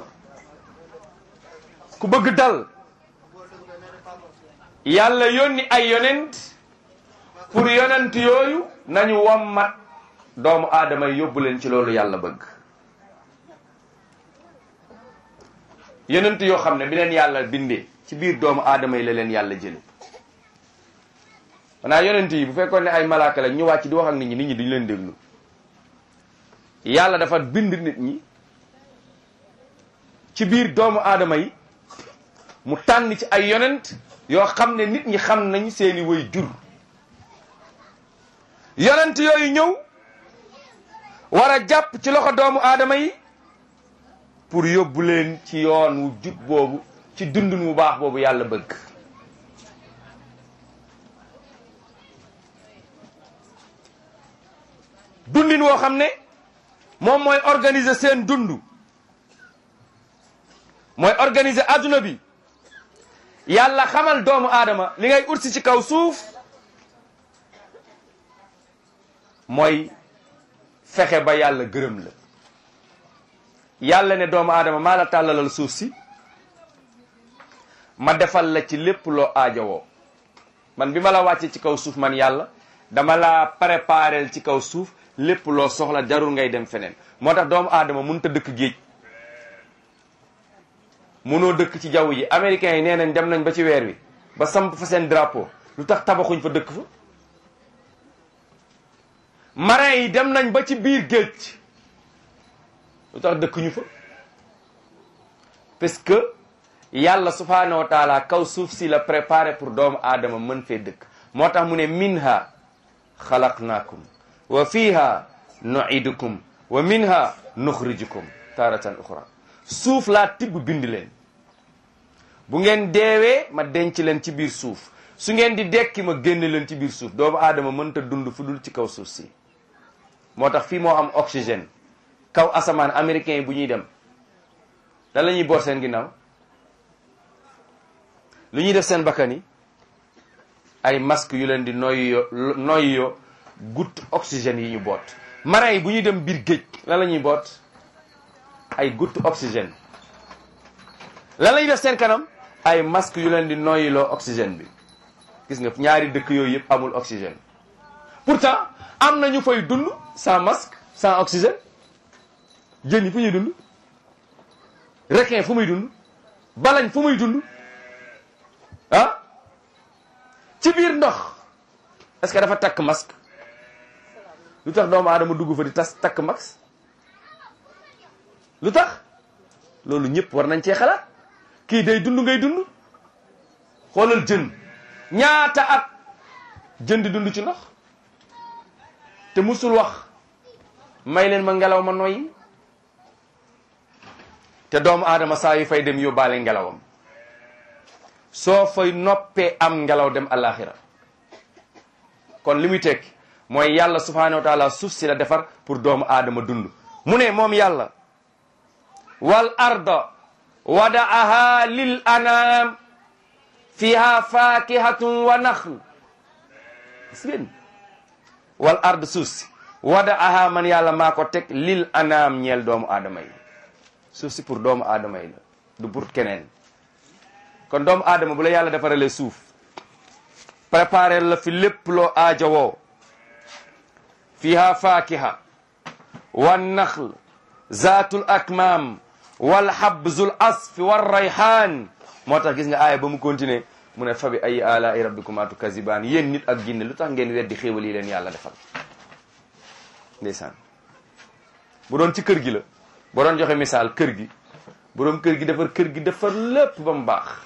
ku bëgg dal yàlla yónni ay yonent pour yonent yooyu nañu wommat doomu aadama yi yóbbu leen ci loolu yàlla bëgg yonent yoo xam ne bi leen yàlla bindee ci biir doomu aadama yi la leen yàlla jële xanaa yonent yi bu fekkoon ne ay malaaka la ñu wàcc di wax ak nit ñi nit ñi duñu leen déglu yàlla dafa bind nit ñi ci biir doomu aadama yi mu tànn ci ay yonent yoo xam ne nit ñi xam nañ seeni way jur yonent yooyu ñëw war a jàpp ci loxo doomu aadama yi pour yóbbu leen ci yoon wu jub boobu ci dundun wu baax boobu yàlla bëgg dundin woo xam ne moom mooy organiser seen dund mooy organiser adduna bi yàlla xamal doomu aadama li ngay ursi ci kaw suuf mooy fexe ba yàlla gërëm la yàlla ne doomu aadama maa la tàllalal suuf si ma defal la ci lépp loo aajowoo man bi ma la wàccee ci kaw suuf man yàlla dama la préparel ci kaw suuf lépp loo soxla jarul ngay dem feneen moo tax doomu aadama mënut a dëkk géej mënoo dëkk ci jaww ji américains yi nee nañ dem nañ ba ci weer wi ba samp fa seen drapeau lu tax tabaxuñ fa dëkk fa marin yi dem nañ ba ci biir géej lu tax dëkkuñu fa parce que yàlla subhanahu wa taala kaw suuf si la préparé pour doomu aadama mën fee dëkk moo tax mu ne minha xalaqnaakum wa fiha nuidukum wa minha nuxrijukum taratan uxra suuf laa tibb bind leen bu ngeen deewee ma denc leen ci biir suuf su ngeen di dekki ma génne leen ci biir suuf doomu aadama mënta dund fu dul ci kaw suuf si moo tax fii moo am oxygène kaw asamaan américain yi bu ñuy dem lan la ñuy boot seen ginnaaw lu ñuy def seen bakkan yi ay masque yu leen di noyyoo noyyoo goutte oxygène yi ñu boot marin yi bu ñuy dem biir géej lan la ñuy boot ay goutte oxygène lan lañu def seen kanam ay masque yu leen di noyyiloo oxygène bi gis nga ñaari dëkk yooyu yëpp amul oxygène pourtant am na ñu fay dund sans masque sans oxygène jën yi fu ñuy dund requin fu muy dund balañ fu muy dund ah ci biir ndox est-ce que dafa takk masque lu tax doomu aadama dugg fa di tas takk masque lu tax loolu ñëpp war nañ cee xalaat kii day dund ngay dund xoolal jën ñaata at jën di dund ci ndox te musul wax may leen ma ngelaw ma noyyi te doomu aadama saa yu fay dem yóbbaale ngelawam soo fay noppee am ngelaw dem alaxira kon li muy tekki mooy yàlla subhanahu wa taala suuf si la defar pour doomu aadama dund mu ne moom yàlla wal arda wadaaha lil anam fiha fakihatun wa naxl gis ngeen wal ard suuf si wadaaha man yàlla maa ko teg lil anam ñeel doomu aadama yi suuf si pour doomu aadama yi la du pour keneen kon doomu aadama bu la yàlla defaralee suuf préparer la fi lépp loo aajowoo fiha fakiha wa naxl zaatul akmaam wal habzul asfi war rayhaan moo tax gis nga aaya ba mu continuer mu ne fa bi ay alaa'i rabbikuma tukazibaan yéen nit ak jinne lu tax ngeen weddi xéewal yi leen yàlla defal ndeysaan bu doon ci kër gi la bu doon joxe misaal kër gi boroom kër gi defar kër gi defar lépp ba mu baax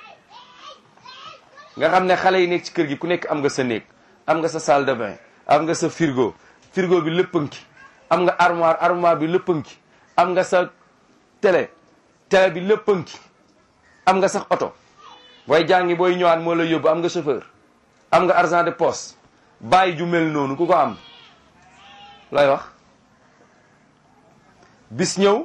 nga xam ne xale yi nekk ci kër gi ku nekk am nga sa néeg am nga sa salle de bain am nga sa frigo frigo bi léppanki am nga armoire armoire bi léppanki am nga sa télé télé bi léppanki am nga sax oto booy jàngi booy ñëwaat moo la yóbbu am nga chauffeur am nga argent de poche bàyyi ju mel noonu ku ko am looy wax bis ñëw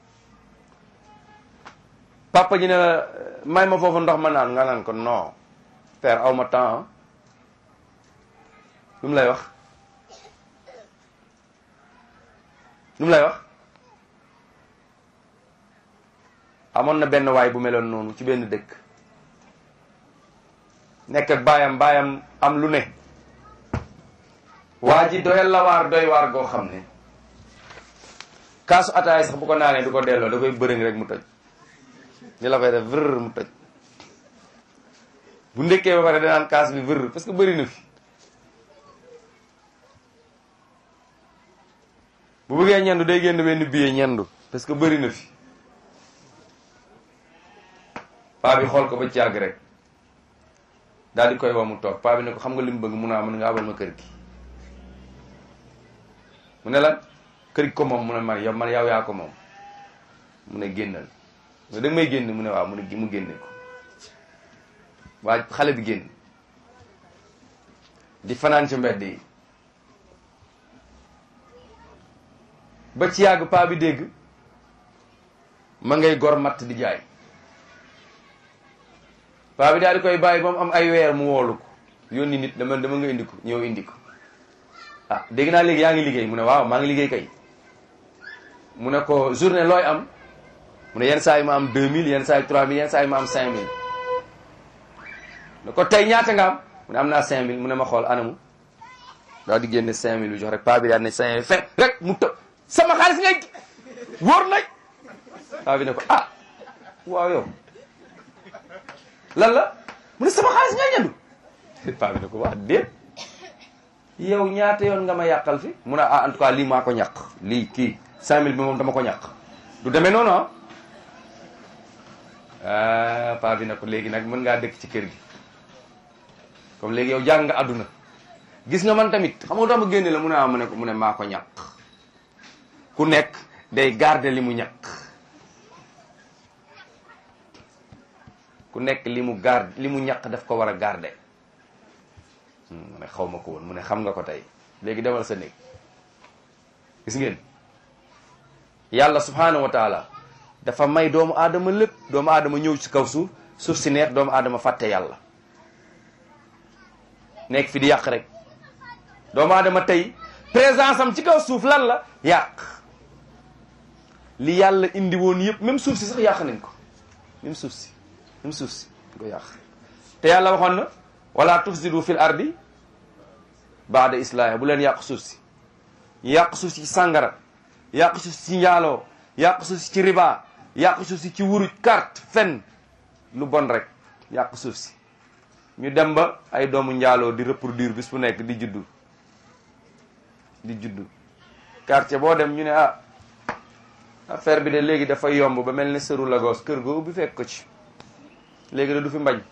papa ji ne la may ma foofu ndox ma naan nga naan ko non père aw ma temps lu mu lay wax lu mu lay wax amoon na benn waay bu meloon noonu ci benn dëkk nekk ak baayam baayam am lu ne waa ji doyal la waar doy waar goo xam ne kaasu ataay sax bu ko naanee du ko delloo da koy bërëng rek mu toj ni la koy def vër mu toj bu ndekkee ba pare danaan kaas bi vër parce que bëri na fi bu bëggee ñendu day génn benn billet ñendu parce que bëri na fi paa bi xool ko ba ci yàgg rek daal di koy wax mu toog paa bi ne ko xam nga li mu bëgg mun naa mën nga abal ma kër gi mu ne lan kër gi ko moom mu ne man yow man yow yaa ko moom mu ne génnal nga da may génn mu ne waaw mu ne mu génne ko waa xale bi génn di fanaan ci mbedd yi ba ci yàgg paa bi dégg ma ngay gor matt di jaay paa bi daal di koy bàyyi ba mu am ay weer mu woolu ko yónni nit dama dama nga indi ko ñëw indi ko ah dégg naa léegi yaa ngi liggéey mu ne waaw maa ngi liggéey kay mu ne ko journée looy am mu ne yenn saa yi ma am 2000 yenn saa yi 3000 yenn saa yi ma am 5000 ne ko tey ñaata nga am mu ne am naa 5000 mu ne ma xool anamu daal di génne 5000 bi jox rek paa bi daal ne 5000 fe rek mu tëb sama xaalis ngay wóor nag paa bi ne ko ah waaw yow lan la mu ne sama xaalis ngay ñandu paa bi ne ko wax déet yow ñaata yoon nga ma yàqal fi mu ne ah en tout cas lii maa ko ñàq lii kii 5000 bi moom dama ko ñàq du demee noonu ah ah paa bi ne ko léegi nag mën ngaa dëkk ci kër gi comme léegi yow jàng nga àdduna gis nga man tamit xam nga tax ma génne la mu ne ah mu ne ko mu ne maa ko ñàq ku nekk day garder li mu ñàq ku nekk li mu garde li mu ñàq daf ko war a garder mu ne xaw ma ko woon mu ne xam nga ko tey léegi demal sa néeg gis ngeen yàlla subhanahu wa taala dafa may doomu aadama lépp doomu aadama ñëw ci kaw suuf suuf si neex doomu aadama fàtte yàlla nekk fi di yàq rek doomu aadama tey présence am ci kaw suuf lan la yàq li yàlla indi woon yëpp même suuf si sax yàq nañ ko même suuf si même suuf si ko yàq te yàlla waxoon na wala tufsidu fil ardi baada islaahi bu leen yàq suuf si ñu yàq suuf si ci sàngara yàq suuf si ci njaaloo yàq suuf si ci riba yàq suuf si ci wuruj carte fen lu bon rek yàq suuf si ñu dem ba ay doomu njaaloo di reproduire bis bu nekk di juddu di juddu quartier boo dem ñu ne ah affaire bi de léegi dafa yomb ba mel ne sëru Lagos kër ga ubbi fekk ko ci léegi da du fi mbañ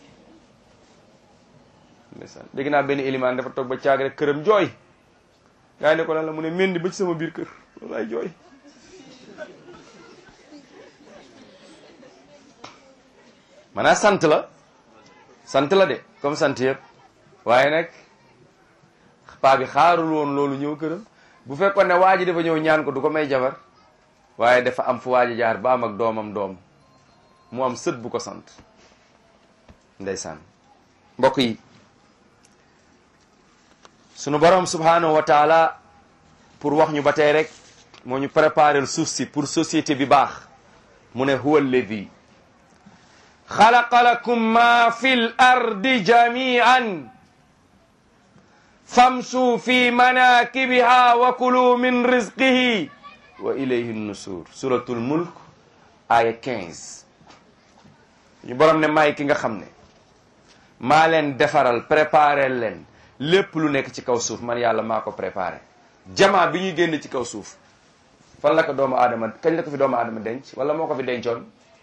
ndeysaan dégg naa benn ilimaan dafa toog ba caag rek këram jooy gaa yi ne ko lan la mu ne mendi ba ci sama biir kër loolu ay jooy maanaam sant la sant la de comme sant yëpp waaye nag paa bi xaarul woon loolu ñëw këram bu fekkoon ne waa ji dafa ñëw ñaan ko du ko may jabar waaye dafa am fu waa ji jaar ba am ak doomam doom mu am sët bu ko sant ndeysaan mbokk yi sunu borom subhanahu wa taala pour wax ñu ba tey rek moo ñu préparer suuf si pour société bi baax mu ne huwa alladi xalaqa lakum ma fi l ardi jamian famsu fi manakibiha wa kulu min rizqihi wa ilayhi nusur suratul mulk aya 15 ñu borom ne maay ki nga xam ne maa leen defaral préparer leen lépp lu nekk ci kaw suuf man yàlla maa ko préparé jamaa bi ñuy génn ci kaw suuf fan la ko doomu aadama kañ la ko fi doomu aadama denc wala moo ko fi dencoon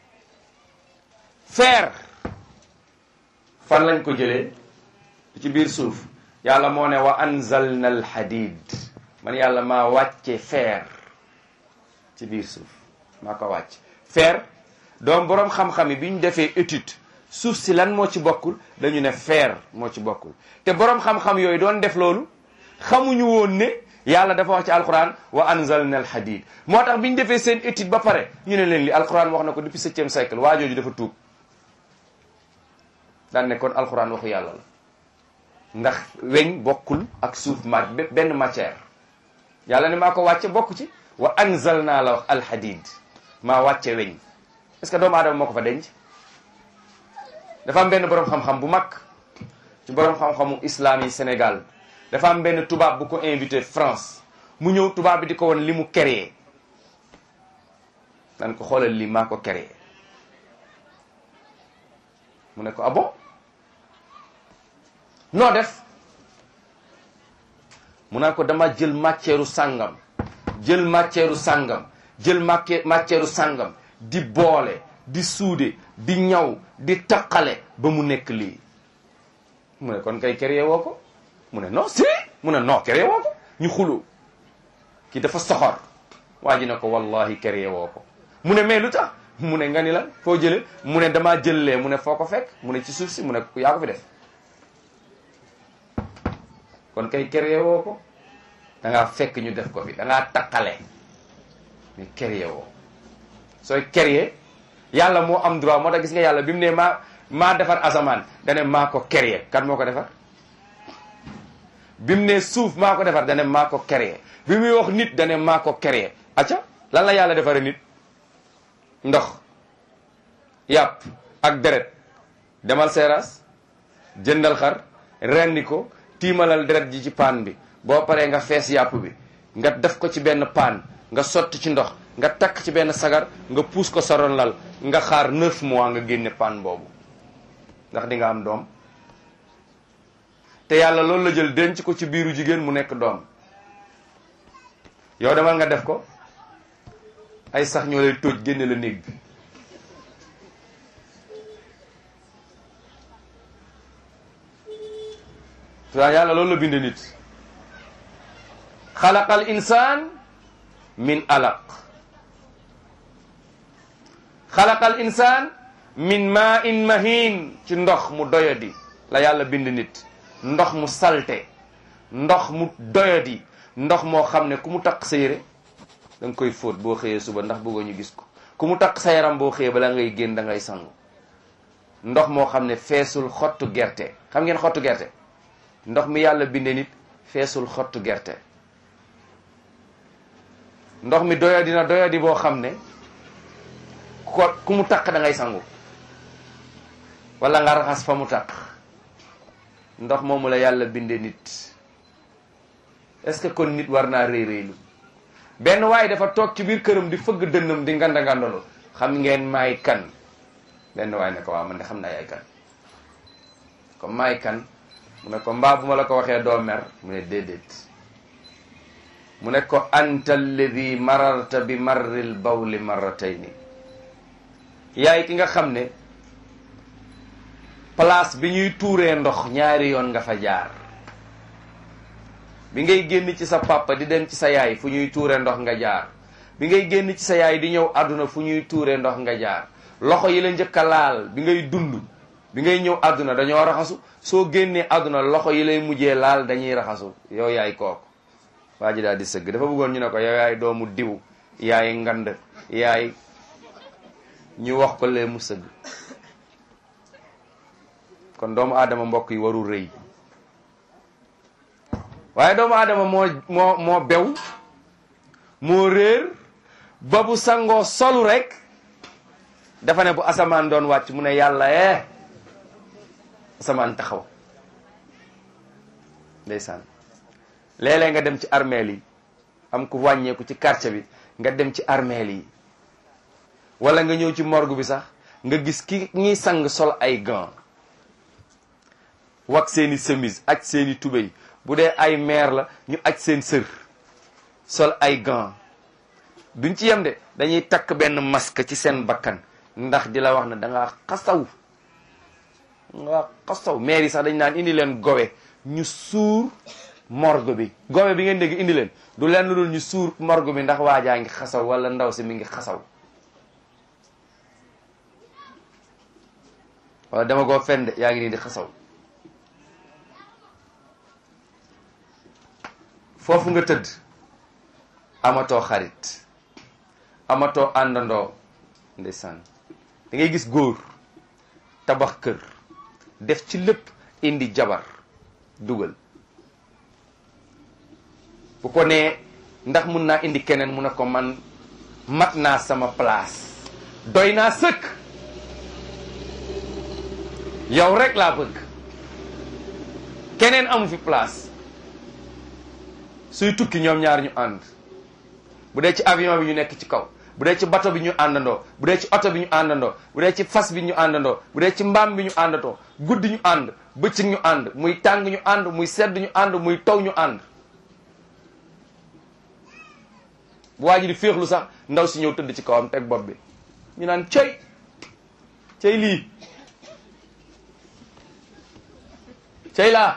fer fan lañ ko jëlee ci biir suuf yàlla moo ne wa anzalna al hadid man yàlla maa wàcce fer ci biir suuf maa ko wàcc fer doom boroom xam-xam yi bi ñu defee étude suuf si lan moo ci bokkul dañu ne fer moo ci bokkul te boroom xam-xam yooyu doon def loolu xamuñu woon ne yàlla dafa wax ci alquran wa anzalna al hadid moo tax bi ñu defee seen étude ba pare ñu ne leen li alquran wax na ko depuis septième siècle waa jooju dafa tuub daan ne kon alquran waxu yàlla la ndax weñ bokkul ak suuf ma benn matière yàlla ne maa ko wàcce bokk ci wa anzalna la wax al hadid maa wàcce weñ est-ce que doomu aadama moo ko fa denc dafa am benn boroom xam-xam bu mag ci boroom xam-xamu islam yi Sénégal dafa am benn tubaab bu ko invité France mu ñëw tubaab bi di ko won li mu créé nan ko xoolal lii maa ko créé mu ne ko ah bon noo def mu naan ko dama jël matière sàngam jël matière sàngam jël matière sàngam di boole di suude di ñaw di taqale ba mu nekk lii mu ne kon kay créé woo ko mu ne non si mu ne non créé woo ko ñu xuloo kii dafa soxor waa ji ne ko wallahi créé woo ko mu ne mais lu tax mu ne nga ni la foo jële mu ne damaa jëllee mu ne foo ko fekk mu ne ci suuf si mu ne yaa ko fi def kon kay créé woo ko da ngaa fekk ñu def ko fi da ngaa taqale mais créé woo sooy créé yàlla moo am droit moo tax gis nga yàlla bi mu ne maa maa defar asamaan dane maa ko créé kan moo ko defar bi mu ne suuf maa ko defar dane maa ko créé bi muy wax nit dane maa ko créé acca lan la yàlla defare nit ndox yàpp ak deret demal seeraas jëndal xar rendi ko tiimalal deret ji ci paan bi boo paree nga fees yàpp bi nga def ko ci benn paan nga sotti ci ndox nga takk ci benn sagar nga puus ko saron lal nga xaar neuf mois nga génne paan boobu ndax di nga am doom te yàlla loolu la jël denc ko ci biiru jigéen mu nekk doom yow demal nga def ko ay sax ñoo lay tóoj génne la néeg bi te yàlla loolu la binde nit xalaqal insaan min alaq xalaqal insaan min ma in mahin ci ndox mu doyadi la yàlla bind nit ndox mu salte ndox mu doyadi ndox moo xam ne ku mu takk sa yére da nga koy fóot boo xëyee suba ndax bëggoo ñu gis ko ku mu takk sa yaram boo xëyee bala ngay génn da ngay sangu ndox moo xam ne feesul xottu gerte xam ngeen xottu gerte ndox mi yàlla binde nit feesul xottu gerte ndox mi doyadi na doyadi boo xam ne ko ku mu taq da ngay sangu wala nga raxas fa mu taq ndox moomu la yàlla binde nit est-ce que kon nit war naa réy réylu benn waaye dafa toog ci biir këram di fëgg dënnam di nganda ngandalo xam ngeen maay kan benn waaye ne ko waaw man de xam naa yaay kan comme maay kan mu ne ko mbaa bu ma la ko waxee doo mer mu ne déedéet mu ne ko anta alladi mararta bi marril bawli marratayni yaay ki nga xam ne place bi ñuy tuuree ndox ñaari yoon nga fa jaar bi ngay génn ci sa papa di dem ci sa yaay fu ñuy tuure ndox nga jaar bi ngay génn ci sa yaay di ñëw àdduna fu ñuy tuure ndox nga jaar loxo yi la njëkk a laal bi ngay dund bi ngay ñëw àdduna dañoo raxasu soo génnee àdduna loxo yi lay mujjee laal dañuy raxasu yow yaay kooku waa ji daal di sëgg dafa bëggoon ñu ne ko yow yaay doomu diw yaay ngand yaay ñu wax ko lee mu sëgg kon doomu aadama mbokk yi warul rëy waaye doomu aadama moo moo moo bew moo réer ba bu sangoo solu rek dafa ne bu asamaan doon wàcc mu ne yàlla eh asamaan taxaw ndeysaan léeg-léeg nga dem ci armeel yi am ku wàññeeku ci quartier bi nga dem ci armeel yi wala nga ñëw ci morgue bi sax nga gis ki ñiy sang sol ay gants wax seeni chemise ak seeni tubéy bu dee ay meer la ñu aj seen sër sol ay gants duñ ci yem de dañuy takk benn masque ci seen bakkan ndax di la wax ne da ngaa xasaw nga xasaw meer yi sax dañ naan indi leen gowe ñu suur morgue bi gowe bi ngeen dégg indi leen du leen lu dul ñu suur morgue bi ndax waajaa ngi xasaw wala ndaw si mi ngi xasaw wala dama koo fende yaa ngi nii di xasaw foofu nga tëdd amatoo xarit amatoo àndandoo ndeysaan da ngay gis góor tabax kër def ci lépp indi jabar dugal bu ko nee ndax mun naa indi keneen mu ne ko man mat naa sama place doy naa sëkk yow rek laa bëgg keneen amu fi place suy tukki ñoom ñaar ñu ànd bu dee ci avion bi ñu nekk ci kaw bu dee ci bato bi ñu àndandoo bu dee ci oto bi ñu àndandoo bu dee ci fas bi ñu àndandoo bu dee ci mbaam bi ñu àndatoo guddi ñu ànd bëccëg ñu ànd muy tàng ñu ànd muy sedd ñu ànd muy taw ñu ànd bu waa ji di féexlu sax ndaw si ñëw tëdd ci kawam teg bopp bi ñu naan cey cey lii cey laa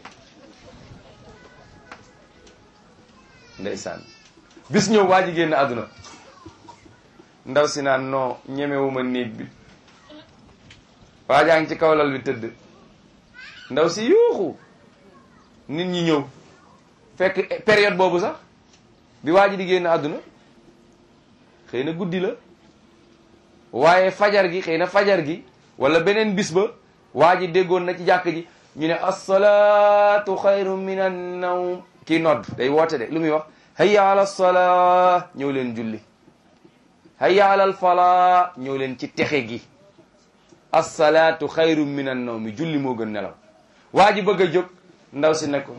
ndeysaan bis ñëw waa ji génn àdduna ndaw si naan non ñemewuma néeg bi waa jaa ngi ci kaw lal bi tëdd ndaw si yuuxu nit ñi ñëw fekk période boobu sax bi waa ji di génn àdduna xëy na guddi la waaye fajar gi xëy na fajar gi wala beneen bis ba waa ji déggoon na ci jàkk ji ñu ne assalaatu xayru min an nawm kii nodd day woote de lu muy wax hayya ala salaa ñëw leen julli hayya ala al falaa ñëw leen ci texe gi assalaatu xayru min an nawmi julli moo gën nelaw waa ji bëgg a jóg ndaw si ne ko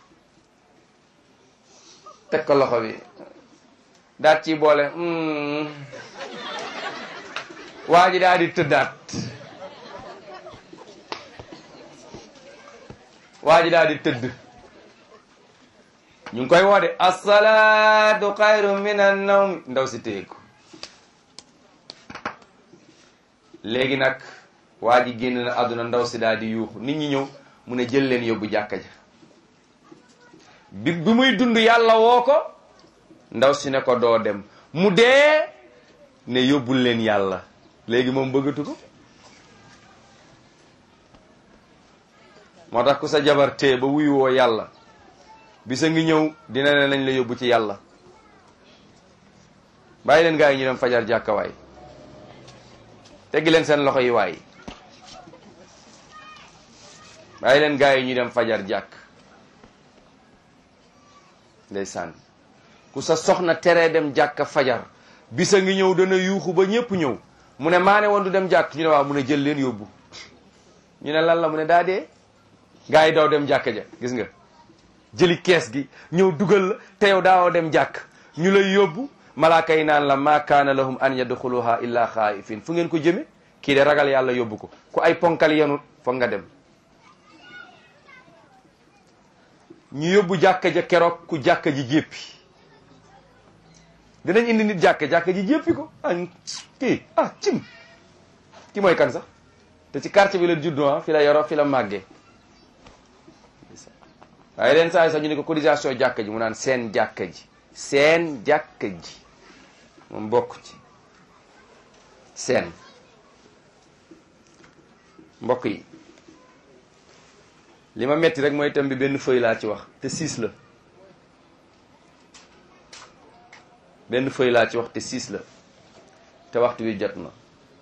teg ko loxo bi daat ci boole waa ji daal di tëddaat waa ji daal di tëdd ñu ngi koy woode assalaatu xayru min an nawm ndaw si téye ko léegi nag waa ji génn na àdduna ndaw si daal di yuuxu nit ñi ñëw mu ne jël leen yóbbu jàkka ja bi bi muy dund yàlla woo ko ndaw si ne ko doo dem mu dee ne yóbbul leen yàlla léegi moom bëggatu ko moo tax ku sa jabar tee ba wuyu woo yàlla bisa ngi ñëw dina ne nañ la yóbbu ci yàlla bàyyi leen gaa yi ñu dem fajar jàkka waay teggi leen seen loxo yi waay bàyyi leen gaa yi ñu dem fajar jàkk ndeysaan ku sa soxna teree dem jàkka fajar bisa ngi ñëw dana yuuxu ba ñépp ñëw mu ne maa ne woon du dem jàkk ñu ne waaw mu ne jël leen yóbbu ñu ne lan la mu ne daa dee gars yi daw dem jàkk ja gis nga jëli kees gi ñëw dugal la te yow daawoo dem jàkk ñu lay yóbbu malaaka yi naan la ma kaana lahum an yadxuluha illa xaayifin fu ngeen ko jëme kii de ragal yàlla yóbbu ko ku ay ponkal yenut foog nga dem ñu yóbbu jàkka ja keroog ku jàkka ji jéppi dinañ indi nit jàkka jàkka ji jéppi ko ah kii ah cim ki mooy kan sax te ci quartier bi la juddoo ah fi la yoroo fi la màggee waaye leen saa yi sax ñu ne ko cotisation jàkka ji mu naan seen jàkka ji seen jàkka ji moom bokk ci seen mbokk yi li ma metti rek mooy thème bi benn feuille laa ci wax te six la benn feuille laa ci wax te six la te waxtu wi jot na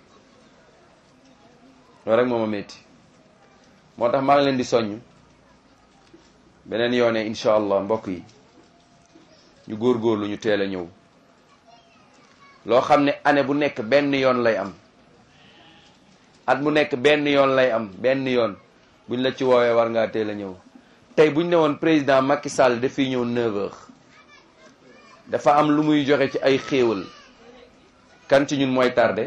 loolu rek moo ma metti moo tax maa ngi leen di soññ beneen yoone incha allah mbokk yi ñu góorgóorlu ñu teel a ñëw loo xam ne année bu nekk benn yoon lay am at mu nekk benn yoon lay am benn yoon buñ la ci woowee war ngaa teel a ñëw tey buñ ne woon président Macky Sall dafiy ñëw 9h dafa am lu muy joxe ci ay xéewal kan ci ñun mooy tardé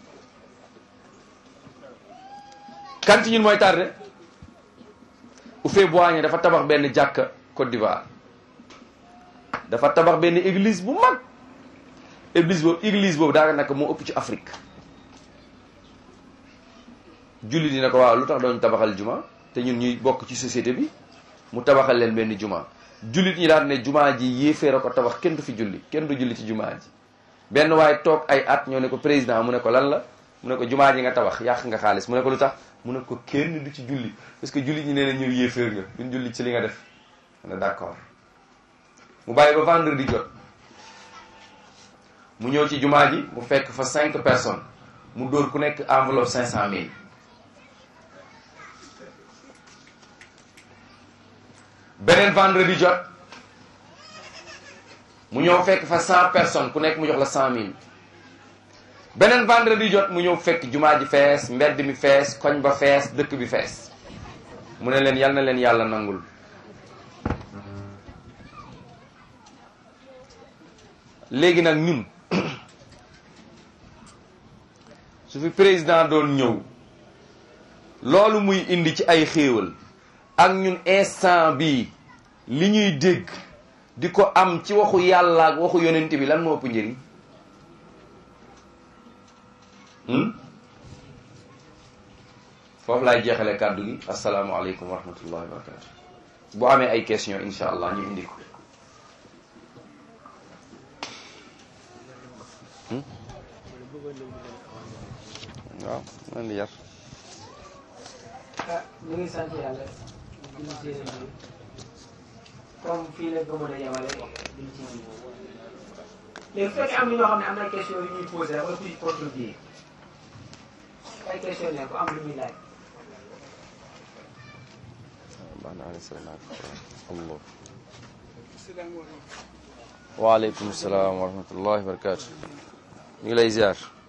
kan ci ñun mooy tardé Houphouët-Boigny dafa tabax benn jàkka Côte d'Ivoire dafa tabax benn église bu mag église boobu église boobu daa naka moo ëpp ci Afrique julli dina ko waaw lu tax doon tabaxal juma te ñun ñuy bokk ci société bi mu tabaxal leen benn juma jullit ñi daal ne juma ji yéeféer a ko tabax kenn du fi julli kenn du julli ci juma ji benn waaye toog ay at ñoo ne ko président mu ne ko lan la mu ne ko juma ji nga tabax yàq nga xaalis mu ne ko lu tax mu ne ko kenn du ci julli parce que jullit ñi nee na ñëw yéeféer nga duñ julli ci li nga def mu ne d'accord mu bàyyi ba vendredi jot mu ñëw ci juma ji mu fekk fa cinq personnes mu dóor ku nekk enveloppe cinq cent mille beneen vendredi jot mu ñëw fekk fa cent personnes ku nekk mu jox la cent mille beneen vendredi jot mu ñëw fekk jumaa ji fees mbedd mi fees koñ ba fees dëkk bi fees mu ne leen yal na leen yàlla nangul léegi nag ñun su fi président doon ñëw loolu muy indi ci ay xéewal ak ñun instant bii li ñuy dégg di ko am ci waxu yàlla ak waxu yonent bi lan moo ëpp njëriñ foofu laay jeexale kàddu gi asalaamualeykum wa rahmatullahi wa barakatu bu amee ay question insha allah ñu indi ko waaw man di yar ah ñu ngi sant yàlla di ci bi comme fii la ko mën a yemale di ci léegi bu fekkee am na ñoo xam ne am na question yu ñuy posé rek wala kuy contribuer ay question ne ko am lu muy laaj baax na alayhi salaam allah waaleykum salaam wa rahmatullahi wa barakatu ñu ngi lay ziar